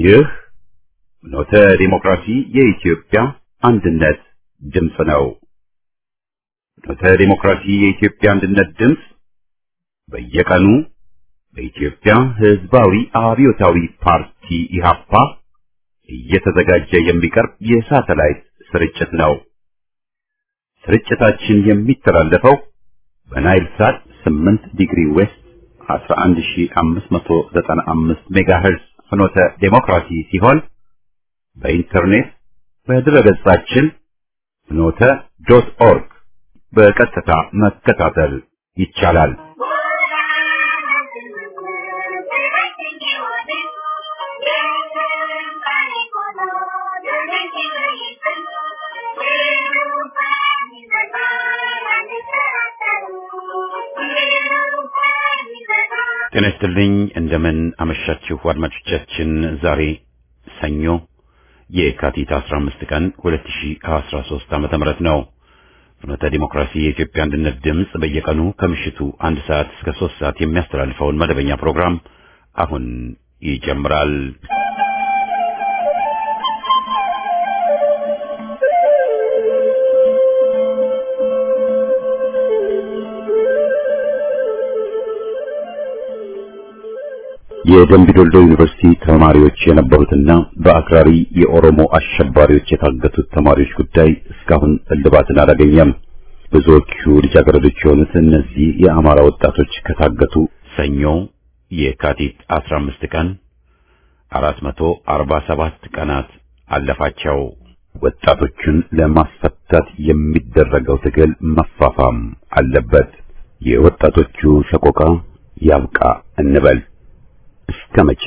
ይህ ኖተ ዲሞክራሲ የኢትዮጵያ አንድነት ድምፅ ነው። ኖተ ዲሞክራሲ የኢትዮጵያ አንድነት ድምፅ በየቀኑ በኢትዮጵያ ሕዝባዊ አብዮታዊ ፓርቲ ኢህአፓ እየተዘጋጀ የሚቀርብ የሳተላይት ስርጭት ነው። ስርጭታችን የሚተላለፈው በናይል ሳት 8 ዲግሪ ዌስት 11595 ሜጋሄርዝ ፍኖተ ዴሞክራሲ ሲሆን በኢንተርኔት በድረገጻችን ፍኖተ ዶት ኦርግ በቀጥታ መከታተል ይቻላል። ጤና ይስጥልኝ። እንደምን አመሻችሁ አድማጮቻችን። ዛሬ ሰኞ የካቲት 15 ቀን 2013 ዓመተ ምህረት ነው። ፍኖተ ዲሞክራሲ የኢትዮጵያ አንድነት ድምፅ በየቀኑ ከምሽቱ አንድ ሰዓት እስከ ሶስት ሰዓት የሚያስተላልፈውን መደበኛ ፕሮግራም አሁን ይጀምራል። የደምቢ ዶልዶ ዩኒቨርሲቲ ተማሪዎች የነበሩትና በአክራሪ የኦሮሞ አሸባሪዎች የታገቱት ተማሪዎች ጉዳይ እስካሁን እልባትን አላገኘም። ብዙዎቹ ልጃገረዶች የሆኑት እነዚህ የአማራ ወጣቶች ከታገቱ ሰኞ የካቲት 15 ቀን 447 ቀናት አለፋቸው። ወጣቶቹን ለማስፈታት የሚደረገው ትግል መፋፋም አለበት። የወጣቶቹ ሰቆቃ ያብቃ እንበል። እስከ መቼ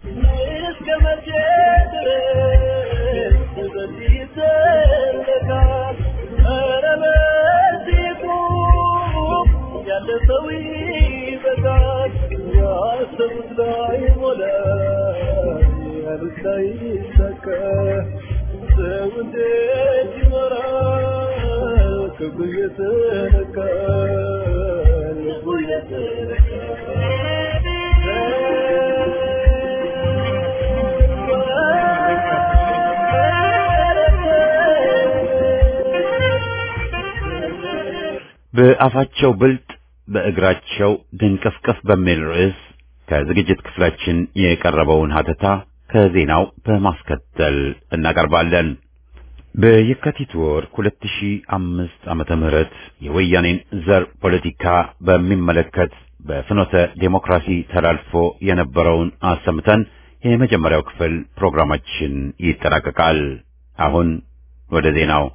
በአፋቸው ብልጥ በእግራቸው ድንቅፍቅፍ በሚል ርዕስ ከዝግጅት ክፍላችን የቀረበውን ሀተታ ከዜናው በማስከተል እናቀርባለን። በየካቲት ወር 2005 ዓመተ ምህረት የወያኔን ዘር ፖለቲካ በሚመለከት በፍኖተ ዴሞክራሲ ተላልፎ የነበረውን አሰምተን የመጀመሪያው ክፍል ፕሮግራማችን ይጠናቀቃል። አሁን ወደ ዜናው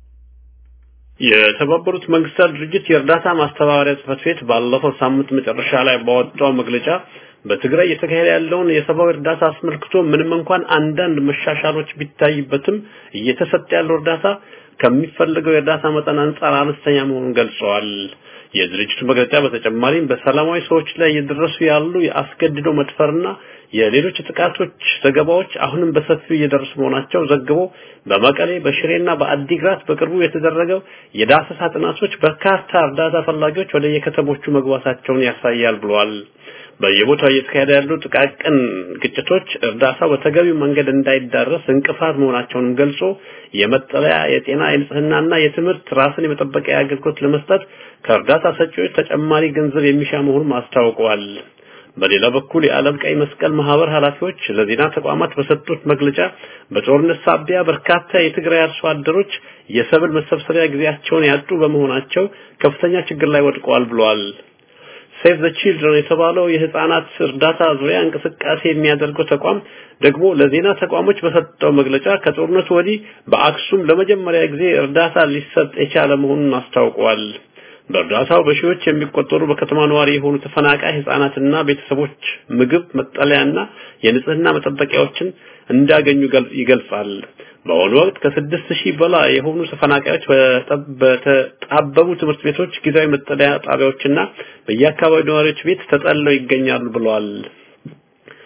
የተባበሩት መንግስታት ድርጅት የእርዳታ ማስተባበሪያ ጽህፈት ቤት ባለፈው ሳምንት መጨረሻ ላይ ባወጣው መግለጫ በትግራይ እየተካሄደ ያለውን የሰብአዊ እርዳታ አስመልክቶ ምንም እንኳን አንዳንድ መሻሻሎች ቢታይበትም እየተሰጠ ያለው እርዳታ ከሚፈልገው የእርዳታ መጠን አንጻር አነስተኛ መሆኑን ገልጸዋል። የድርጅቱ መግለጫ በተጨማሪም በሰላማዊ ሰዎች ላይ እየደረሱ ያሉ የአስገድዶ መድፈርና የሌሎች ጥቃቶች ዘገባዎች አሁንም በሰፊው እየደረሱ መሆናቸው ዘግቦ በመቀሌ በሽሬና በአዲግራት በቅርቡ የተደረገው የዳሰሳ ጥናቶች በርካታ እርዳታ ፈላጊዎች ወደ የከተሞቹ መግባታቸውን ያሳያል ብሏል። በየቦታው እየተካሄደ ያሉ ጥቃቅን ግጭቶች እርዳታው በተገቢው መንገድ እንዳይዳረስ እንቅፋት መሆናቸውንም ገልጾ የመጠለያ፣ የጤና፣ የንጽህናና የትምህርት ራስን የመጠበቂያ አገልግሎት ለመስጠት ከእርዳታ ሰጪዎች ተጨማሪ ገንዘብ የሚሻ መሆኑን አስታውቀዋል። በሌላ በኩል የዓለም ቀይ መስቀል ማህበር ኃላፊዎች ለዜና ተቋማት በሰጡት መግለጫ በጦርነት ሳቢያ በርካታ የትግራይ አርሶ አደሮች የሰብል መሰብሰቢያ ጊዜያቸውን ያጡ በመሆናቸው ከፍተኛ ችግር ላይ ወድቀዋል ብለዋል። ሴቭ ዘ ቺልድረን የተባለው የህፃናት እርዳታ ዙሪያ እንቅስቃሴ የሚያደርገው ተቋም ደግሞ ለዜና ተቋሞች በሰጠው መግለጫ ከጦርነቱ ወዲህ በአክሱም ለመጀመሪያ ጊዜ እርዳታ ሊሰጥ የቻለ መሆኑን አስታውቀዋል። በእርዳታው በሺዎች የሚቆጠሩ በከተማ ነዋሪ የሆኑ ተፈናቃይ ህጻናትና ቤተሰቦች ምግብ፣ መጠለያና የንጽህና መጠበቂያዎችን እንዳገኙ ይገልጻል። በአሁኑ ወቅት ከስድስት ሺህ በላይ የሆኑ ተፈናቃዮች በተጣበቡ ትምህርት ቤቶች፣ ጊዜያዊ መጠለያ ጣቢያዎችና በየአካባቢው ነዋሪዎች ቤት ተጠልለው ይገኛሉ ብለዋል።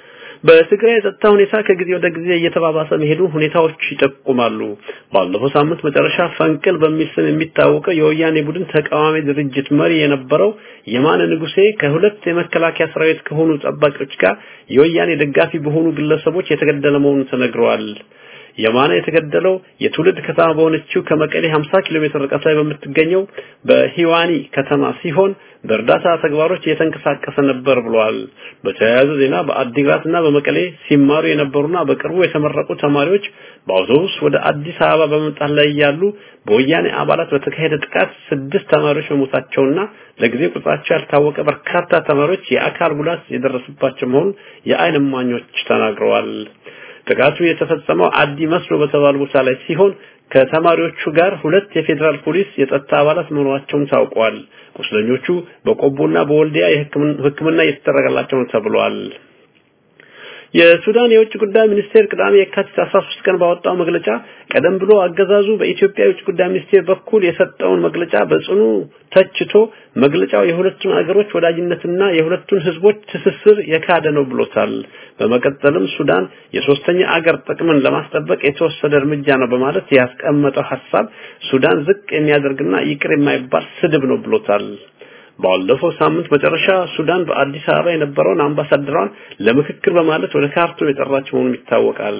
በትግራይ የጸጥታ ሁኔታ ከጊዜ ወደ ጊዜ እየተባባሰ መሄዱ ሁኔታዎች ይጠቁማሉ። ባለፈው ሳምንት መጨረሻ ፈንቅል በሚል ስም የሚታወቀው የወያኔ ቡድን ተቃዋሚ ድርጅት መሪ የነበረው የማነ ንጉሴ ከሁለት የመከላከያ ሰራዊት ከሆኑ ጠባቂዎች ጋር የወያኔ ደጋፊ በሆኑ ግለሰቦች የተገደለ መሆኑ ተነግረዋል። የማነ የተገደለው የትውልድ ከተማ በሆነችው ከመቀሌ 50 ኪሎ ሜትር ርቀት ላይ በምትገኘው በሂዋኒ ከተማ ሲሆን በእርዳታ ተግባሮች እየተንቀሳቀሰ ነበር ብሏል። በተያያዘ ዜና በአዲግራትና በመቀሌ ሲማሩ የነበሩና በቅርቡ የተመረቁ ተማሪዎች በአውቶቡስ ወደ አዲስ አበባ በመምጣት ላይ ያሉ በወያኔ አባላት በተካሄደ ጥቃት ስድስት ተማሪዎች መሞታቸውና ለጊዜው ቁጥራቸው ያልታወቀ በርካታ ተማሪዎች የአካል ጉዳት የደረሰባቸው መሆኑን የዓይን እማኞች ተናግረዋል። ጥቃቱ የተፈጸመው አዲ መስሎ በተባለ ቦታ ላይ ሲሆን ከተማሪዎቹ ጋር ሁለት የፌዴራል ፖሊስ የጸጥታ አባላት መኖራቸውን ታውቋል። ቁስለኞቹ በቆቦና በወልዲያ የሕክምና እየተደረገላቸው ነው ተብሏል። የሱዳን የውጭ ጉዳይ ሚኒስቴር ቅዳሜ የካቲት 13 ቀን ባወጣው መግለጫ ቀደም ብሎ አገዛዙ በኢትዮጵያ የውጭ ጉዳይ ሚኒስቴር በኩል የሰጠውን መግለጫ በጽኑ ተችቶ መግለጫው የሁለቱን አገሮች ወዳጅነትና የሁለቱን ህዝቦች ትስስር የካደ ነው ብሎታል። በመቀጠልም ሱዳን የሶስተኛ አገር ጥቅምን ለማስጠበቅ የተወሰደ እርምጃ ነው በማለት ያስቀመጠው ሐሳብ ሱዳን ዝቅ የሚያደርግና ይቅር የማይባል ስድብ ነው ብሎታል። ባለፈው ሳምንት መጨረሻ ሱዳን በአዲስ አበባ የነበረውን አምባሳደሯን ለምክክር በማለት ወደ ካርቱም የጠራች መሆኑን ይታወቃል።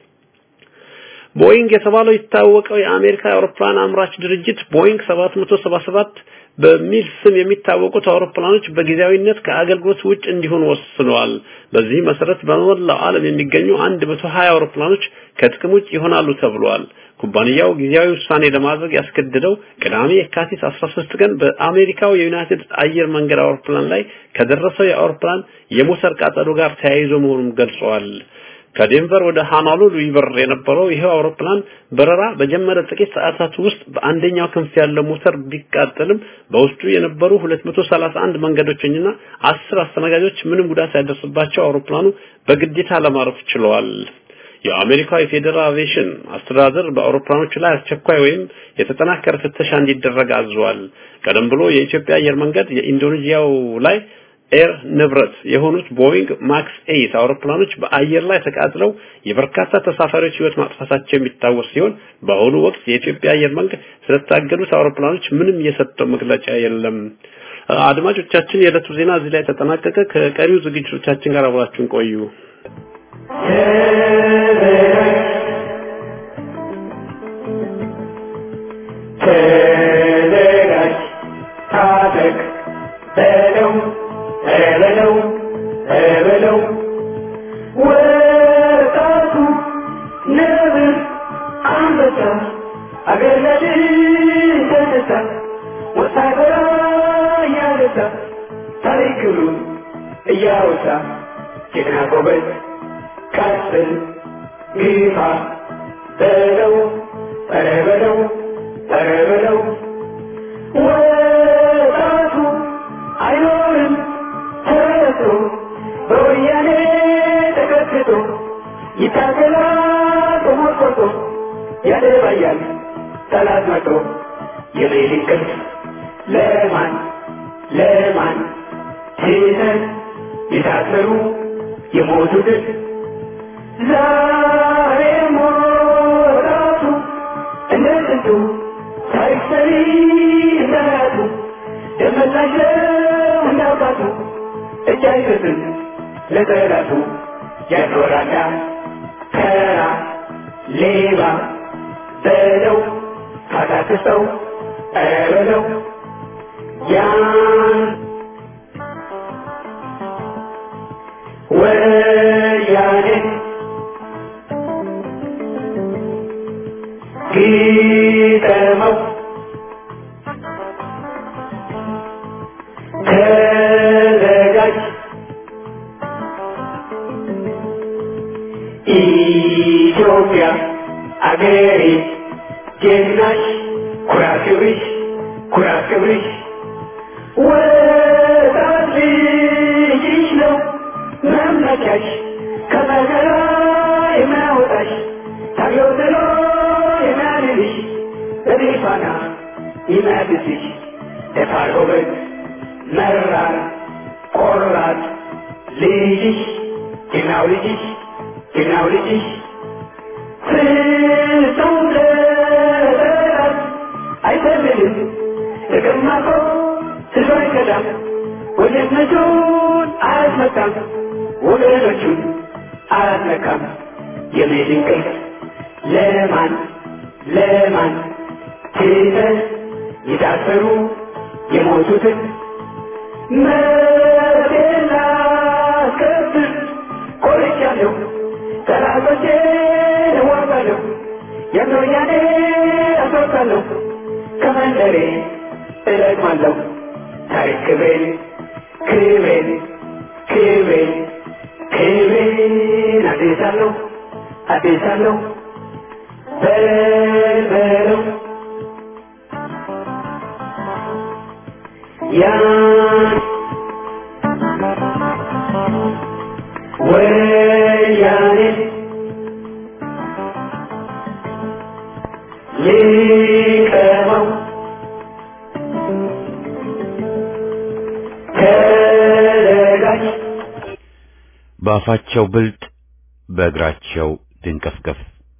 ቦይንግ የተባለው ይታወቀው የአሜሪካ አውሮፕላን አምራች ድርጅት ቦይንግ 777 በሚል ስም የሚታወቁት አውሮፕላኖች በጊዜያዊነት ከአገልግሎት ውጭ እንዲሆኑ ወስነዋል። በዚህ መሰረት በመላው ዓለም የሚገኙ 120 አውሮፕላኖች ከጥቅም ውጭ ይሆናሉ ተብሏል። ኩባንያው ጊዜያዊ ውሳኔ ለማድረግ ያስገደደው ቅዳሜ የካቲት 13 ቀን በአሜሪካው የዩናይትድ አየር መንገድ አውሮፕላን ላይ ከደረሰው የአውሮፕላን የሞተር ቃጠሎ ጋር ተያይዞ መሆኑን ገልጸዋል። ከዴንቨር ወደ ሃናሉሉ ይበር የነበረው ይሄው አውሮፕላን በረራ በጀመረ ጥቂት ሰዓታት ውስጥ በአንደኛው ክንፍ ያለው ሞተር ቢቃጠልም በውስጡ የነበሩ 231 መንገደኞችና 10 አስተናጋጆች ምንም ጉዳት ሳይደርስባቸው አውሮፕላኑ በግዴታ ለማረፍ ችለዋል። የአሜሪካ የፌዴራል አቪዬሽን አስተዳደር በአውሮፕላኖች ላይ አስቸኳይ ወይም የተጠናከረ ፍተሻ እንዲደረግ አዟል። ቀደም ብሎ የኢትዮጵያ አየር መንገድ የኢንዶኔዥያው ላይ ኤር ንብረት የሆኑት ቦይንግ ማክስ 8 አውሮፕላኖች በአየር ላይ ተቃጥለው የበርካታ ተሳፋሪዎች ሕይወት ማጥፋታቸው የሚታወስ ሲሆን በአሁኑ ወቅት የኢትዮጵያ አየር መንገድ ስለታገዱት አውሮፕላኖች ምንም የሰጠው መግለጫ የለም። አድማጮቻችን፣ የዕለቱ ዜና እዚህ ላይ ተጠናቀቀ። ከቀሪው ዝግጅቶቻችን ጋር አብራችሁን ቆዩ። ተዘጋጅ፣ ታጠቅ፣ በለው በለው በለው ወጣቱ ነብር አንበሳ አገር ለድል ተነሳ ወታደራ እያነሳ ታሪክ ክብሩን እያወሳ ጀግና ጎበዝ ቀጥል ግፋ በለው ኧረ በለው ኧረ በለው ወጣቱ አይኖርም ተረቶ በወያኔ ተከትቶ ይታገላል ተሞርቆቶ ያደባያል ጠላት መቶ የሌሊት ቅልፍ ለማን ለማን ትተን የታሰሩ የሞቱትን ዛሬ ሞራቱ እንደ ጥንቱ ታሪክ ሰሪ እንደራቱ ደመላሽ እንዳውቃቱ እጅ አይሰጥም ለጠላቱ ያኖራዳ ከራ ሌባ በለው ካታክሰው ኧረ በለው ያን ወያኔ ግጠመው ተዘጋጅ ኢትዮጵያ አገሬ ጀግናሽ ኩራት ክብርሽ ኩራት ክብርሽ ወጣት ልጅሽ ነው መመኪያሽ ከመከራ የሚያወጣሽ ታየው ጥሎ የሚያድንሽ በድፋና የሚያድስሽ ደፋር ጎበዝ መራር ቆራጥ ልጅሽ ጀግናው ልጅሽ ጀግናው ልጅሽ ፍጹም ለጠላት አይሰልልም እቅማቆ ስሎ አይከዳም ወንድነቱን አያስመጣም ወገኖቹን አላስነካም የሜድን ቅርስ ለማን ለማን ትተህ የታሰሩ የሞቱትን መብቴን ላስከብር ቆርጫለሁ ጠላቶቼን እዋጋለሁ የምሮኛኔ አስወጣለሁ ከመንደሬ እለቅማለሁ ታሪክ ክብሬን ክብሬን ክብሬን ክብሬን አዴሳለሁ አዴሳለሁ በልበለው ያን ወያኔ ሊቀመው ከለጋች በአፋቸው ብልጥ በእግራቸው ድንቀፍቀፍ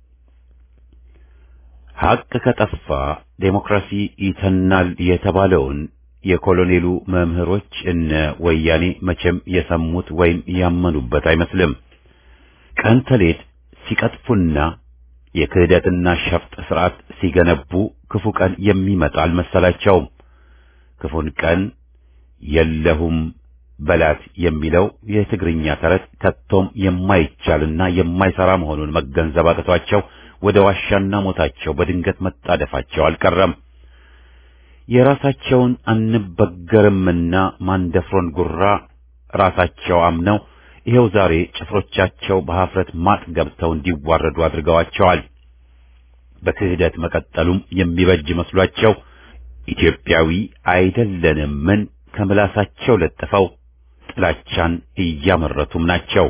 ሐቅ ከጠፋ ዴሞክራሲ ይተናል የተባለውን የኮሎኔሉ መምህሮች እነ ወያኔ መቼም የሰሙት ወይም ያመኑበት አይመስልም። ቀን ተሌት ሲቀጥፉና የክህደትና ሸፍጥ ስርዓት ሲገነቡ ክፉ ቀን የሚመጣ አልመሰላቸውም። ክፉን ቀን የለሁም በላት የሚለው የትግርኛ ተረት ከቶም የማይቻልና የማይሰራ መሆኑን መገንዘብ አቅቷቸው ወደ ዋሻና ሞታቸው በድንገት መጣደፋቸው አልቀረም። የራሳቸውን አንበገርምና ማንደፍሮን ጉራ ራሳቸው አምነው ይሄው ዛሬ ጭፍሮቻቸው በኀፍረት ማጥ ገብተው እንዲዋረዱ አድርገዋቸዋል። በክህደት መቀጠሉም የሚበጅ መስሏቸው ኢትዮጵያዊ አይደለንምን ከምላሳቸው ለጥፈው ጥላቻን እያመረቱም ናቸው።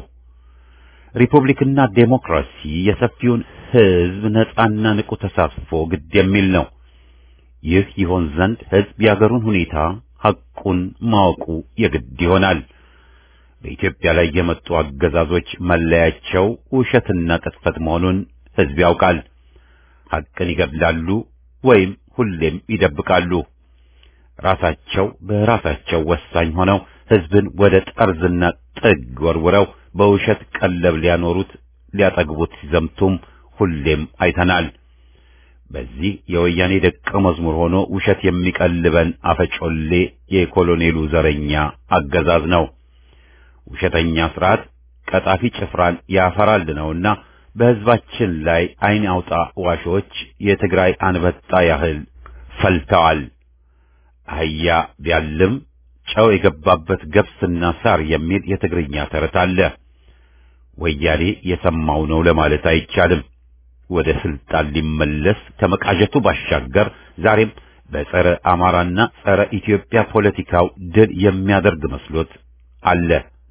ሪፑብሊክና ዴሞክራሲ የሰፊውን ሕዝብ ነጻና ንቁ ተሳትፎ ግድ የሚል ነው። ይህ ይሆን ዘንድ ሕዝብ የአገሩን ሁኔታ ሐቁን ማወቁ የግድ ይሆናል። በኢትዮጵያ ላይ የመጡ አገዛዞች መለያቸው ውሸትና ቅጥፈት መሆኑን ሕዝብ ያውቃል። ሐቅን ይገድላሉ ወይም ሁሌም ይደብቃሉ። ራሳቸው በራሳቸው ወሳኝ ሆነው ሕዝብን ወደ ጠርዝና ጥግ ወርውረው በውሸት ቀለብ ሊያኖሩት ሊያጠግቡት ሲዘምቱም ሁሌም አይተናል። በዚህ የወያኔ ደቀ መዝሙር ሆኖ ውሸት የሚቀልበን አፈጮሌ የኮሎኔሉ ዘረኛ አገዛዝ ነው። ውሸተኛ ስርዓት ቀጣፊ ጭፍራን ያፈራል ነውና በሕዝባችን ላይ ዓይን አውጣ ዋሾች የትግራይ አንበጣ ያህል ፈልተዋል። አህያ ቢያልም ጨው የገባበት ገብስና ሳር የሚል የትግርኛ ተረት አለ። ወያኔ የሰማው ነው ለማለት አይቻልም። ወደ ስልጣን ሊመለስ ከመቃዠቱ ባሻገር ዛሬም በጸረ አማራና ጸረ ኢትዮጵያ ፖለቲካው ድል የሚያደርግ መስሎት አለ።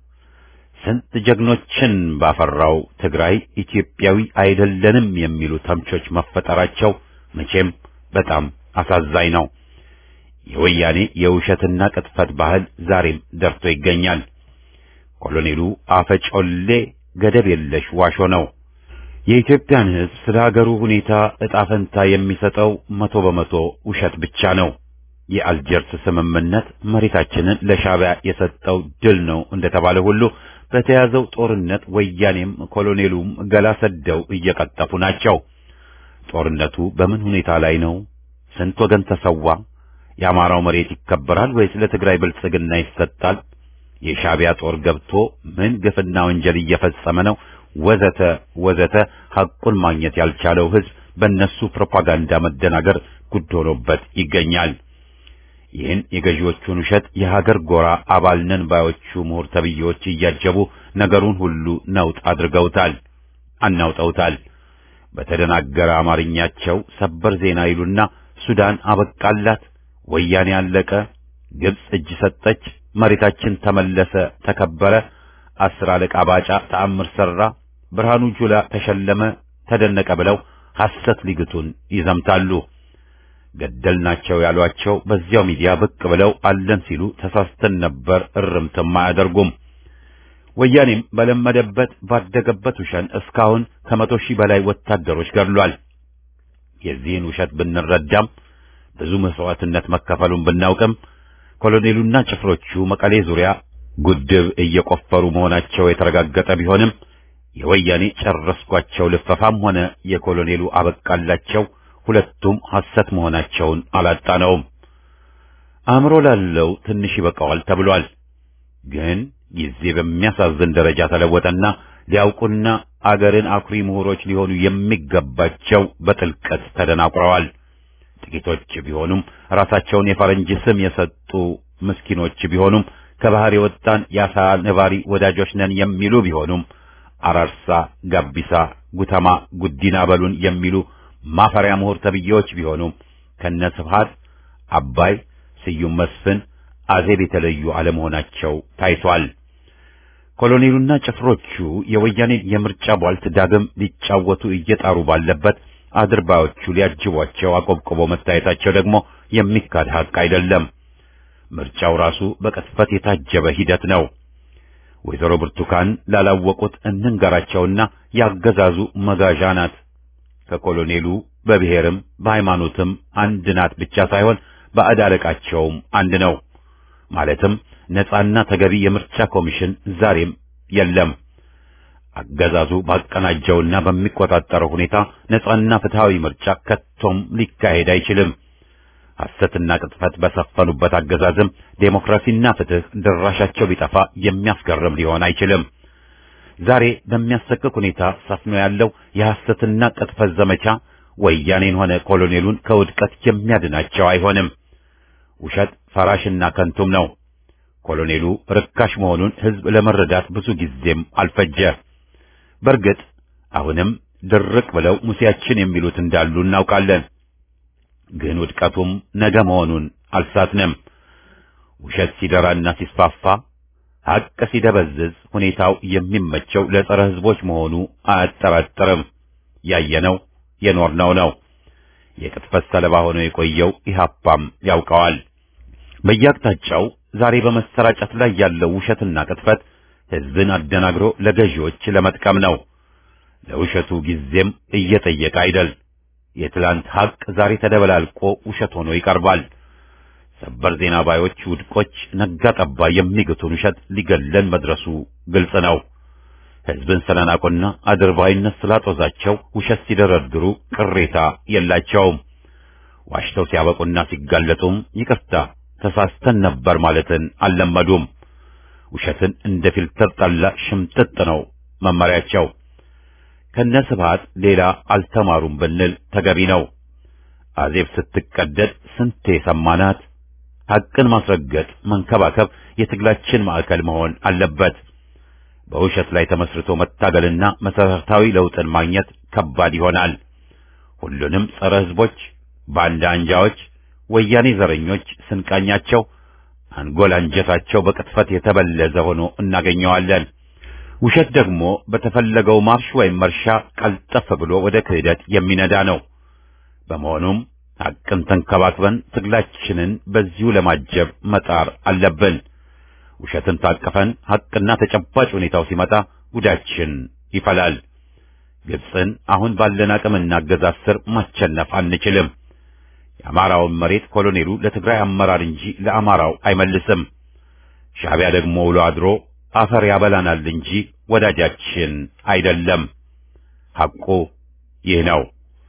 ስንት ጀግኖችን ባፈራው ትግራይ ኢትዮጵያዊ አይደለንም የሚሉ ተምቾች መፈጠራቸው መቼም በጣም አሳዛኝ ነው። የወያኔ የውሸትና ቅጥፈት ባህል ዛሬም ደርቶ ይገኛል። ኮሎኔሉ አፈጮሌ ገደብ የለሽ ዋሾ ነው። የኢትዮጵያን ሕዝብ ስለ ሀገሩ ሁኔታ ዕጣ ፈንታ የሚሰጠው መቶ በመቶ ውሸት ብቻ ነው። የአልጀርስ ስምምነት መሬታችንን ለሻዕቢያ የሰጠው ድል ነው እንደተባለ ሁሉ በተያዘው ጦርነት ወያኔም ኮሎኔሉም ገላ ሰደው እየቀጠፉ ናቸው። ጦርነቱ በምን ሁኔታ ላይ ነው? ስንት ወገን ተሰዋ? የአማራው መሬት ይከበራል ወይስ ለትግራይ ብልጽግና ይሰጣል? የሻዕቢያ ጦር ገብቶ ምን ግፍና ወንጀል እየፈጸመ ነው? ወዘተ ወዘተ ሐቁን ማግኘት ያልቻለው ሕዝብ በእነሱ ፕሮፓጋንዳ መደናገር ጉድ ሆኖበት ይገኛል። ይህን የገዢዎቹን ውሸት የሀገር ጎራ አባል ነን ባዮቹ ምሁር ተብዬዎች እያጀቡ ነገሩን ሁሉ ነውጥ አድርገውታል፣ አናውጠውታል። በተደናገረ አማርኛቸው ሰበር ዜና ይሉና ሱዳን አበቃላት፣ ወያኔ አለቀ፣ ግብጽ እጅ ሰጠች፣ መሬታችን ተመለሰ፣ ተከበረ፣ አስር አለቃ ባጫ ተአምር ሠራ፣ ብርሃኑ ጁላ ተሸለመ፣ ተደነቀ ብለው ሐሰት ሊግቱን ይዘምታሉ። ገደልናቸው ያሏቸው በዚያው ሚዲያ ብቅ ብለው አለን ሲሉ ተሳስተን ነበር እርምትም አያደርጉም። ወያኔም በለመደበት ባደገበት ውሸን እስካሁን ከመቶ ሺህ በላይ ወታደሮች ገድሏል። የዚህን ውሸት ብንረዳም ብዙ መስዋዕትነት መከፈሉን ብናውቅም ኮሎኔሉና ጭፍሮቹ መቀሌ ዙሪያ ጉድብ እየቆፈሩ መሆናቸው የተረጋገጠ ቢሆንም የወያኔ ጨረስኳቸው ልፈፋም ሆነ የኮሎኔሉ አበቃላቸው ሁለቱም ሐሰት መሆናቸውን አላጣነውም። አእምሮ ላለው ትንሽ ይበቃዋል ተብሏል። ግን ጊዜ በሚያሳዝን ደረጃ ተለወጠና ሊያውቁና አገርን አኩሪ ምሁሮች ሊሆኑ የሚገባቸው በጥልቀት ተደናቁረዋል። ጥቂቶች ቢሆኑም ራሳቸውን የፈረንጅ ስም የሰጡ ምስኪኖች ቢሆኑም ከባህር የወጣን የአሳ ነባሪ ወዳጆች ነን የሚሉ ቢሆኑም አራርሳ፣ ጋቢሳ፣ ጉተማ፣ ጉዲና በሉን የሚሉ ማፈሪያ ምሁር ተብዬዎች ቢሆኑም ከነ ስብሃት አባይ፣ ስዩም መስፍን፣ አዜብ የተለዩ አለመሆናቸው ታይቷል። ኮሎኔሉና ጭፍሮቹ የወያኔን የምርጫ ቧልት ዳግም ሊጫወቱ እየጣሩ ባለበት አድርባዮቹ ሊያጅቧቸው አቆብቁበው መታየታቸው ደግሞ የሚካድ ሐቅ አይደለም። ምርጫው ራሱ በቅጥፈት የታጀበ ሂደት ነው። ወይዘሮ ብርቱካን ላላወቁት እንንገራቸውና ያገዛዙ መጋዣ ናት። ከኮሎኔሉ በብሔርም በሃይማኖትም አንድ ናት ብቻ ሳይሆን ባዕድ አለቃቸውም አንድ ነው። ማለትም ነጻና ተገቢ የምርጫ ኮሚሽን ዛሬም የለም። አገዛዙ ባቀናጀውና በሚቆጣጠረው ሁኔታ ነጻና ፍትሃዊ ምርጫ ከቶም ሊካሄድ አይችልም። ሐሰትና ቅጥፈት በሰፈኑበት አገዛዝም ዴሞክራሲና ፍትህ ድራሻቸው ቢጠፋ የሚያስገርም ሊሆን አይችልም። ዛሬ በሚያሰቅቅ ሁኔታ ሰፍኖ ያለው የሐሰትና ቅጥፈት ዘመቻ ወያኔን ሆነ ኮሎኔሉን ከውድቀት የሚያድናቸው አይሆንም። ውሸት ፈራሽና ከንቱም ነው። ኮሎኔሉ ርካሽ መሆኑን ሕዝብ ለመረዳት ብዙ ጊዜም አልፈጀ። በእርግጥ አሁንም ድርቅ ብለው ሙሴያችን የሚሉት እንዳሉ እናውቃለን። ግን ውድቀቱም ነገ መሆኑን አልሳትንም። ውሸት ሲደራና ሲስፋፋ፣ ሐቅ ሲደበዝዝ ሁኔታው የሚመቸው ለጸረ ሕዝቦች መሆኑ አያጠራጥርም። ያየነው የኖርነው ነው። የቅጥፈት ሰለባ ሆኖ የቆየው ኢህአፓም ያውቀዋል። በየአቅጣጫው ዛሬ በመሰራጨት ላይ ያለው ውሸትና ቅጥፈት ሕዝብን አደናግሮ ለገዢዎች ለመጥቀም ነው። ለውሸቱ ጊዜም እየጠየቀ አይደል። የትላንት ሐቅ ዛሬ ተደበላልቆ ውሸት ሆኖ ይቀርባል። ሰበር ዜና ባዮች ውድቆች ነጋ ጠባ የሚግቱን ውሸት ሊገለን መድረሱ ግልጽ ነው። ሕዝብን ስለናቁና አድርባይነት ስላጦዛቸው ውሸት ሲደረድሩ ቅሬታ የላቸውም። ዋሽተው ሲያበቁና ሲጋለጡም ይቅርታ ተሳስተን ነበር ማለትን አልለመዱም። ውሸትን እንደ ፊልተር ጠላ ሽምጥጥ ነው መመሪያቸው። ከነ ስብሃት ሌላ አልተማሩም ብንል ተገቢ ነው። አዜብ ስትቀደድ ስንቴ ሰማናት። ሐቅን ማስረገጥ፣ መንከባከብ የትግላችን ማዕከል መሆን አለበት። በውሸት ላይ ተመስርቶ መታገልና መሰረታዊ ለውጥን ማግኘት ከባድ ይሆናል። ሁሉንም ጸረ ሕዝቦች፣ ባንዳ አንጃዎች፣ ወያኔ ዘረኞች ስንቃኛቸው አንጎል አንጀታቸው በቅጥፈት የተበለዘ ሆኖ እናገኘዋለን። ውሸት ደግሞ በተፈለገው ማርሽ ወይም መርሻ ቀልጠፍ ብሎ ወደ ክህደት የሚነዳ ነው። በመሆኑም ሐቅን ተንከባክበን ትግላችንን በዚሁ ለማጀብ መጣር አለብን። ውሸትን ታቅፈን ሐቅና ተጨባጭ ሁኔታው ሲመጣ ጉዳችን ይፈላል። ግብፅን አሁን ባለን አቅምና አገዛዝ ስር ማሸነፍ አንችልም። የአማራውን መሬት ኮሎኔሉ ለትግራይ አመራር እንጂ ለአማራው አይመልስም። ሻዕቢያ ደግሞ ውሎ አድሮ አፈር ያበላናል እንጂ ወዳጃችን አይደለም። ሐቁ ይህ ነው።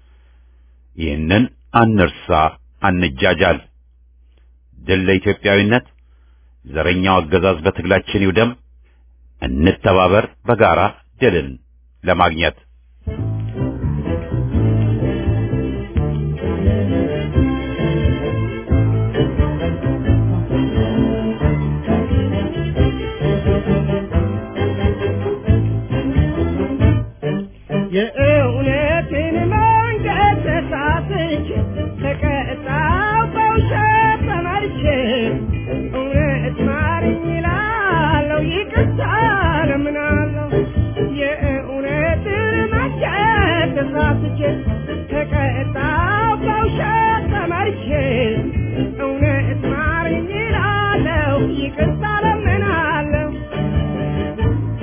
ይህንን አንርሳ፣ አንጃጃል። ድል ለኢትዮጵያዊነት። ዘረኛው አገዛዝ በትግላችን ይውደም። እንተባበር በጋራ ድልን ለማግኘት። የእውነትን መንገድ ተሳትቼ ተቀጣው በውሸት ተመርቼ እውነት ማርኝ እላለሁ ይቅርታ እለምናለሁ። የእውነትን መንገድ ተሳትቼ ተቀጣው በውሸት ተመርቼ እውነት ማርኝ እላለሁ ይቅርታ እለምናለሁ።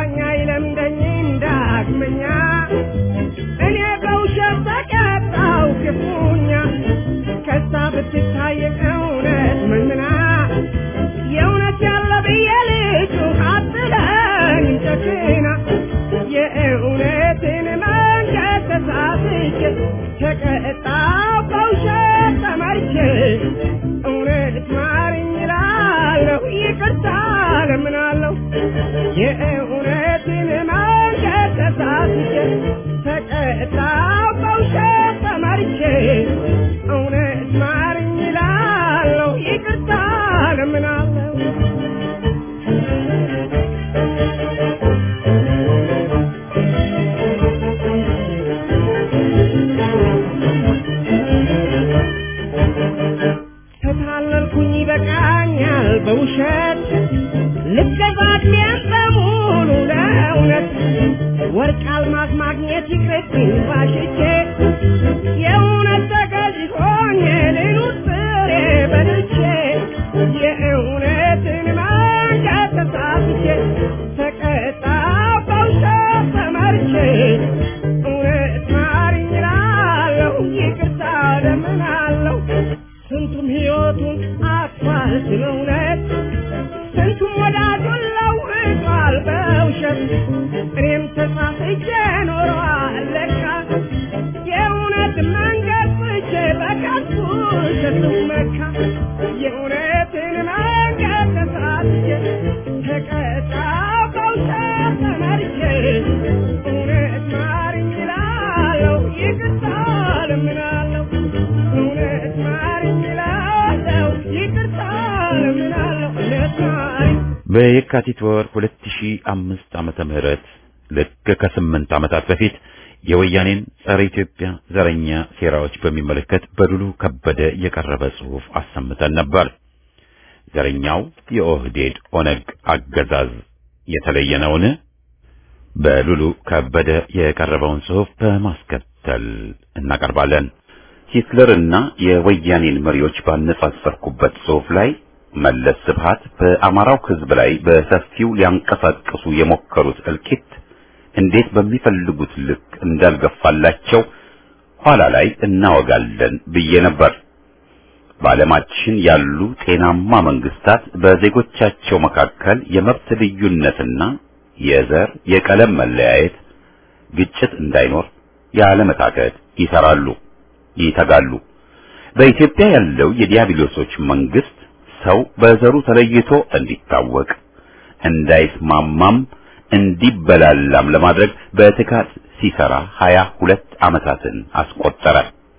በቃኝ አይለምደኝም ዳግመኛ እኔ በውሸት ተቀጣው ክፉኛ ከሳ ብትታየቅ እውነት መንምና የእውነት ያለ ብዬ ልጁ አትለኝ ጨክና የእውነትን መንገድ ተሳስቼ ተቀጣው በውሸት ተመርቼ እውነት ማርኝ እላለሁ ይቅርታ ለምናለሁ የእውነትን መንገድ ተሳስቼ ተቀጣው በውሸት ተመርቼ እውነት ማርኝ እላለሁ ይቅርታ ለምናለሁ ተታለልኩኝ ይበቃኛል በውሸት ልገዛት በሙሉ ለእውነት ወርቅ አልማዝ ማግኘት ይቅርብኝ ባሽቼ የእውነት ተገዥ ሆኜ ልኑር ስሬ በልቼ የእውነትን መንገድ ተሳስቼ ተቀጣው በውሸት ተመርቼ እውነት ማርኝ እላለሁ ይቅርታ ለምናለሁ ስንቱም ሕይወቱን አጥቷል ስለ እውነት ስንቱም ወዳጁን ለውጧል በውሸት እኔም ተሳስቼ ኖረዋል ለካ የእውነት መንገድ ፍቼ በከንቱ ውሸት መካ የእውነትን መንገድ ተሳስቼ ተቀጣው በውሸት ተመርቼ እውነት ማርኝ እላለሁ ይቅርታ ለምናለሁ እውነት ማርኝ እላለሁ ይቅርታ ለምናለሁ እውነት ማርኝ በየካቲት ወር 2005 ዓመተ ምህረት ልክ ከስምንት ዓመታት በፊት የወያኔን ጸረ ኢትዮጵያ ዘረኛ ሴራዎች በሚመለከት በዱሉ ከበደ የቀረበ ጽሑፍ አሰምተን ነበር። ዘረኛው የኦህዴድ ኦነግ አገዛዝ የተለየ ነውን? በሉሉ ከበደ የቀረበውን ጽሑፍ በማስከተል እናቀርባለን። ሂትለርና የወያኔን መሪዎች ባነጻጸርኩበት ጽሑፍ ላይ መለስ ስብሃት በአማራው ሕዝብ ላይ በሰፊው ሊያንቀሳቅሱ የሞከሩት እልቂት እንዴት በሚፈልጉት ልክ እንዳልገፋላቸው ኋላ ላይ እናወጋለን ብዬ ነበር። በዓለማችን ያሉ ጤናማ መንግስታት በዜጎቻቸው መካከል የመብት ልዩነትና የዘር የቀለም መለያየት፣ ግጭት እንዳይኖር ያለመታከት ይሰራሉ፣ ይተጋሉ። በኢትዮጵያ ያለው የዲያብሎሶች መንግስት ሰው በዘሩ ተለይቶ እንዲታወቅ እንዳይስማማም እንዲበላላም ለማድረግ በትጋት ሲሰራ ሀያ ሁለት ዓመታትን አስቆጠረ።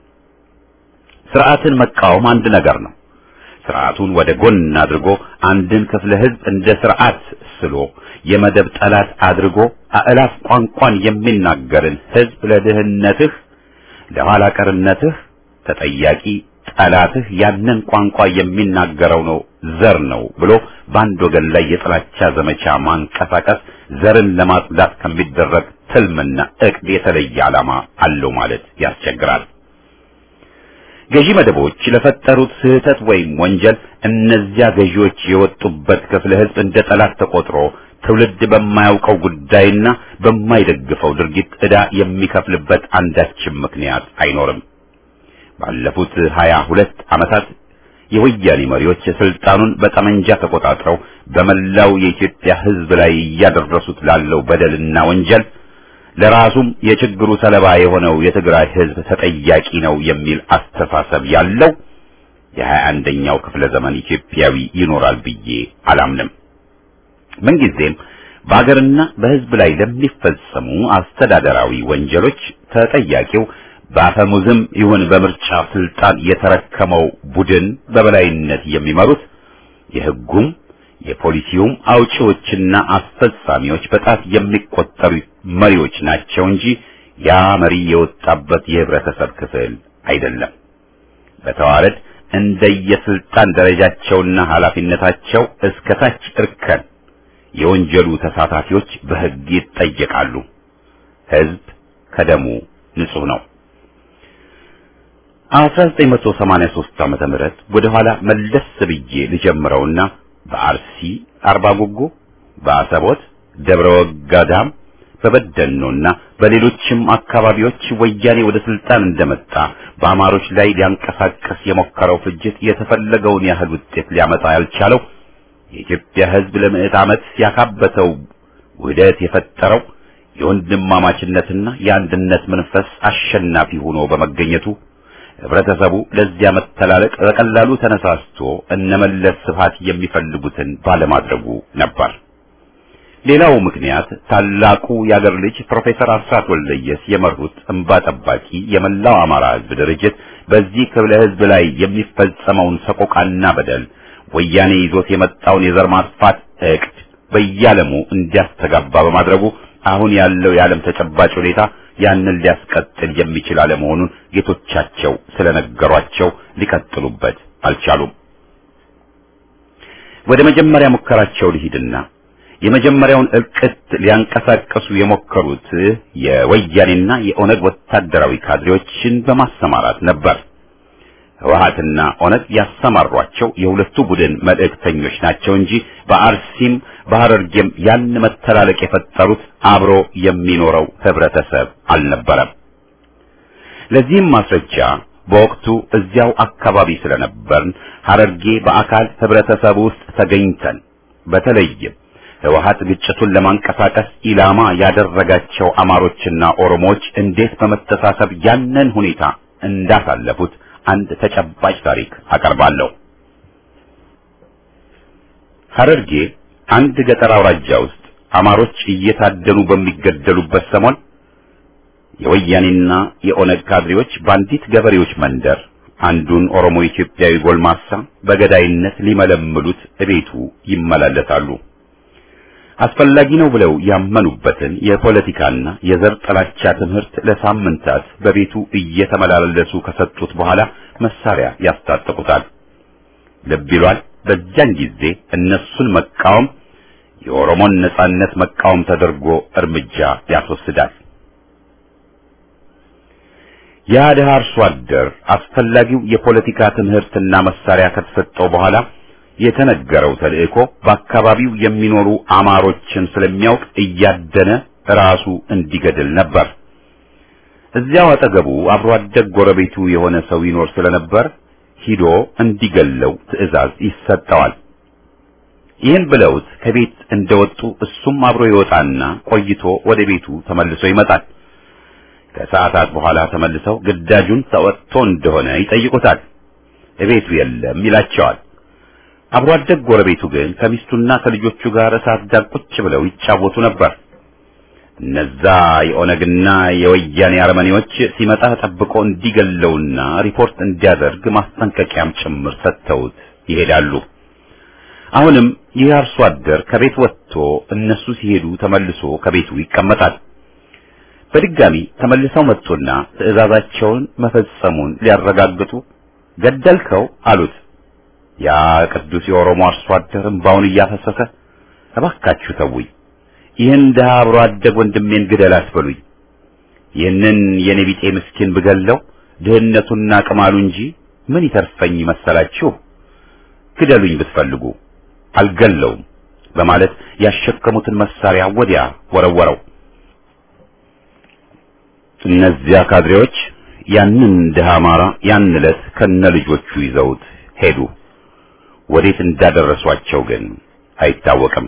ስርዓትን መቃወም አንድ ነገር ነው። ስርዓቱን ወደ ጎን አድርጎ አንድን ክፍለ ህዝብ እንደ ስርዓት ስሎ የመደብ ጠላት አድርጎ አእላፍ ቋንቋን የሚናገርን ህዝብ ለድህነትህ፣ ለኋላ ቀርነትህ ተጠያቂ ጠላትህ ያንን ቋንቋ የሚናገረው ነው ዘር ነው ብሎ በአንድ ወገን ላይ የጥላቻ ዘመቻ ማንቀሳቀስ ዘርን ለማጽዳት ከሚደረግ ትልምና እቅድ የተለየ ዓላማ አለው ማለት ያስቸግራል። ገዢ መደቦች ለፈጠሩት ስህተት ወይም ወንጀል እነዚያ ገዢዎች የወጡበት ክፍለ ህዝብ እንደ ጠላት ተቆጥሮ ትውልድ በማያውቀው ጉዳይና በማይደግፈው ድርጊት ዕዳ የሚከፍልበት አንዳችም ምክንያት አይኖርም። ባለፉት ሀያ ሁለት ዓመታት የወያኔ መሪዎች ስልጣኑን በጠመንጃ ተቆጣጥረው በመላው የኢትዮጵያ ህዝብ ላይ እያደረሱት ላለው በደልና ወንጀል ለራሱም የችግሩ ሰለባ የሆነው የትግራይ ህዝብ ተጠያቂ ነው የሚል አስተሳሰብ ያለው የሀያ አንደኛው ክፍለ ዘመን ኢትዮጵያዊ ይኖራል ብዬ አላምንም። ምንጊዜም በአገርና በህዝብ ላይ ለሚፈጸሙ አስተዳደራዊ ወንጀሎች ተጠያቂው በአፈሙዝም ይሁን በምርጫ ስልጣን የተረከመው ቡድን በበላይነት የሚመሩት የህጉም የፖሊሲውም አውጪዎችና አስፈጻሚዎች በጣት የሚቆጠሩ መሪዎች ናቸው እንጂ ያ መሪ የወጣበት የህብረተሰብ ክፍል አይደለም። በተዋረድ እንደየስልጣን ደረጃቸውና ኃላፊነታቸው እስከ ታች እርከን የወንጀሉ ተሳታፊዎች በህግ ይጠየቃሉ። ህዝብ ከደሙ ንጹህ ነው። 1983 ዓመተ ምህረት ወደ ኋላ መለስ ብዬ ልጀምረውና በአርሲ አርባ ጉጉ፣ በአሰቦት፣ ደብረ ወጋዳም በበደኖና በሌሎችም አካባቢዎች ወያኔ ወደ ስልጣን እንደመጣ በአማሮች ላይ ሊያንቀሳቀስ የሞከረው ፍጅት የተፈለገውን ያህል ውጤት ሊያመጣ ያልቻለው የኢትዮጵያ ሕዝብ ለምዕት ዓመት ያካበተው ውህደት የፈጠረው የወንድማማችነትና የአንድነት መንፈስ አሸናፊ ሆኖ በመገኘቱ ህብረተሰቡ ለዚያ መተላለቅ በቀላሉ ተነሳስቶ እነመለስ ስፋት የሚፈልጉትን ባለማድረጉ ነበር። ሌላው ምክንያት ታላቁ የአገር ልጅ ፕሮፌሰር አስራት ወልደየስ የመሩት እንባ ጠባቂ የመላው አማራ ህዝብ ድርጅት በዚህ ክፍለ ህዝብ ላይ የሚፈጸመውን ሰቆቃና በደል ወያኔ ይዞት የመጣውን የዘር ማጥፋት እቅድ በየዓለሙ እንዲያስተጋባ በማድረጉ አሁን ያለው የዓለም ተጨባጭ ሁኔታ ያንን ሊያስቀጥል የሚችል አለመሆኑን ጌቶቻቸው ስለነገሯቸው ሊቀጥሉበት አልቻሉም። ወደ መጀመሪያ ሙከራቸው ልሂድና የመጀመሪያውን እልቅት ሊያንቀሳቀሱ የሞከሩት የወያኔና የኦነግ ወታደራዊ ካድሬዎችን በማሰማራት ነበር። ህወሓትና ኦነግ ያሰማሯቸው የሁለቱ ቡድን መልእክተኞች ናቸው እንጂ በአርሲም በሐረርጌም ያን መተላለቅ የፈጠሩት አብሮ የሚኖረው ህብረተሰብ አልነበረም። ለዚህም ማስረጃ በወቅቱ እዚያው አካባቢ ስለነበርን ሐረርጌ በአካል ህብረተሰብ ውስጥ ተገኝተን በተለይም ህወሓት ግጭቱን ለማንቀሳቀስ ኢላማ ያደረጋቸው አማሮችና ኦሮሞዎች እንዴት በመተሳሰብ ያንን ሁኔታ እንዳሳለፉት አንድ ተጨባጭ ታሪክ አቀርባለሁ። ሐረርጌ አንድ ገጠር አውራጃ ውስጥ አማሮች እየታደኑ በሚገደሉበት ሰሞን የወያኔና የኦነግ ካድሬዎች በአንዲት ገበሬዎች መንደር አንዱን ኦሮሞ ኢትዮጵያዊ ጎልማሳ በገዳይነት ሊመለምሉት እቤቱ ይመላለሳሉ። አስፈላጊ ነው ብለው ያመኑበትን የፖለቲካና የዘር ጥላቻ ትምህርት ለሳምንታት በቤቱ እየተመላለሱ ከሰጡት በኋላ መሳሪያ ያስታጥቁታል። ልብ ይሏል። በዚያን ጊዜ እነሱን መቃወም የኦሮሞን ነጻነት መቃወም ተደርጎ እርምጃ ያስወስዳል። ያ ድሃ አርሶ አደር አስፈላጊው የፖለቲካ ትምህርትና መሳሪያ ከተሰጠው በኋላ የተነገረው ተልእኮ በአካባቢው የሚኖሩ አማሮችን ስለሚያውቅ እያደነ ራሱ እንዲገድል ነበር። እዚያው አጠገቡ አብሮ አደግ ጎረቤቱ የሆነ ሰው ይኖር ስለነበር ሂዶ እንዲገለው ትዕዛዝ ይሰጠዋል። ይህን ብለውት ከቤት እንደወጡ እሱም አብሮ ይወጣና ቆይቶ ወደ ቤቱ ተመልሶ ይመጣል። ከሰዓታት በኋላ ተመልሰው ግዳጁን ተወጥቶ እንደሆነ ይጠይቁታል። እቤቱ የለም ይላቸዋል። አብሮ አደግ ጎረቤቱ ግን ከሚስቱና ከልጆቹ ጋር እሳት ዳር ቁጭ ብለው ይጫወቱ ነበር። እነዛ የኦነግና የወያኔ አረመኔዎች ሲመጣ ጠብቆ እንዲገለውና ሪፖርት እንዲያደርግ ማስጠንቀቂያም ጭምር ሰጥተውት ይሄዳሉ። አሁንም ይህ አርሶ አደር ከቤት ወጥቶ እነሱ ሲሄዱ ተመልሶ ከቤቱ ይቀመጣል። በድጋሚ ተመልሰው መጡና ትዕዛዛቸውን መፈጸሙን ሊያረጋግጡ ገደልከው አሉት። ያ ቅዱስ የኦሮሞ አርሶ አደር እምባውን እያፈሰሰ እባካችሁ ተውኝ፣ ይህን ድሃ አብሮ አደግ ወንድሜን ግደል አትበሉኝ። ይህንን የኔ ቢጤ ምስኪን ብገለው ድህነቱና ቅማሉ እንጂ ምን ይተርፈኝ መሰላችሁ? ግደሉኝ ብትፈልጉ አልገለውም በማለት ያሸከሙትን መሳሪያ ወዲያ ወረወረው። እነዚያ ካድሬዎች ያንን ድሃ አማራ ያን ዕለት ከነ ልጆቹ ይዘውት ሄዱ። ወዴት እንዳደረሷቸው ግን አይታወቅም።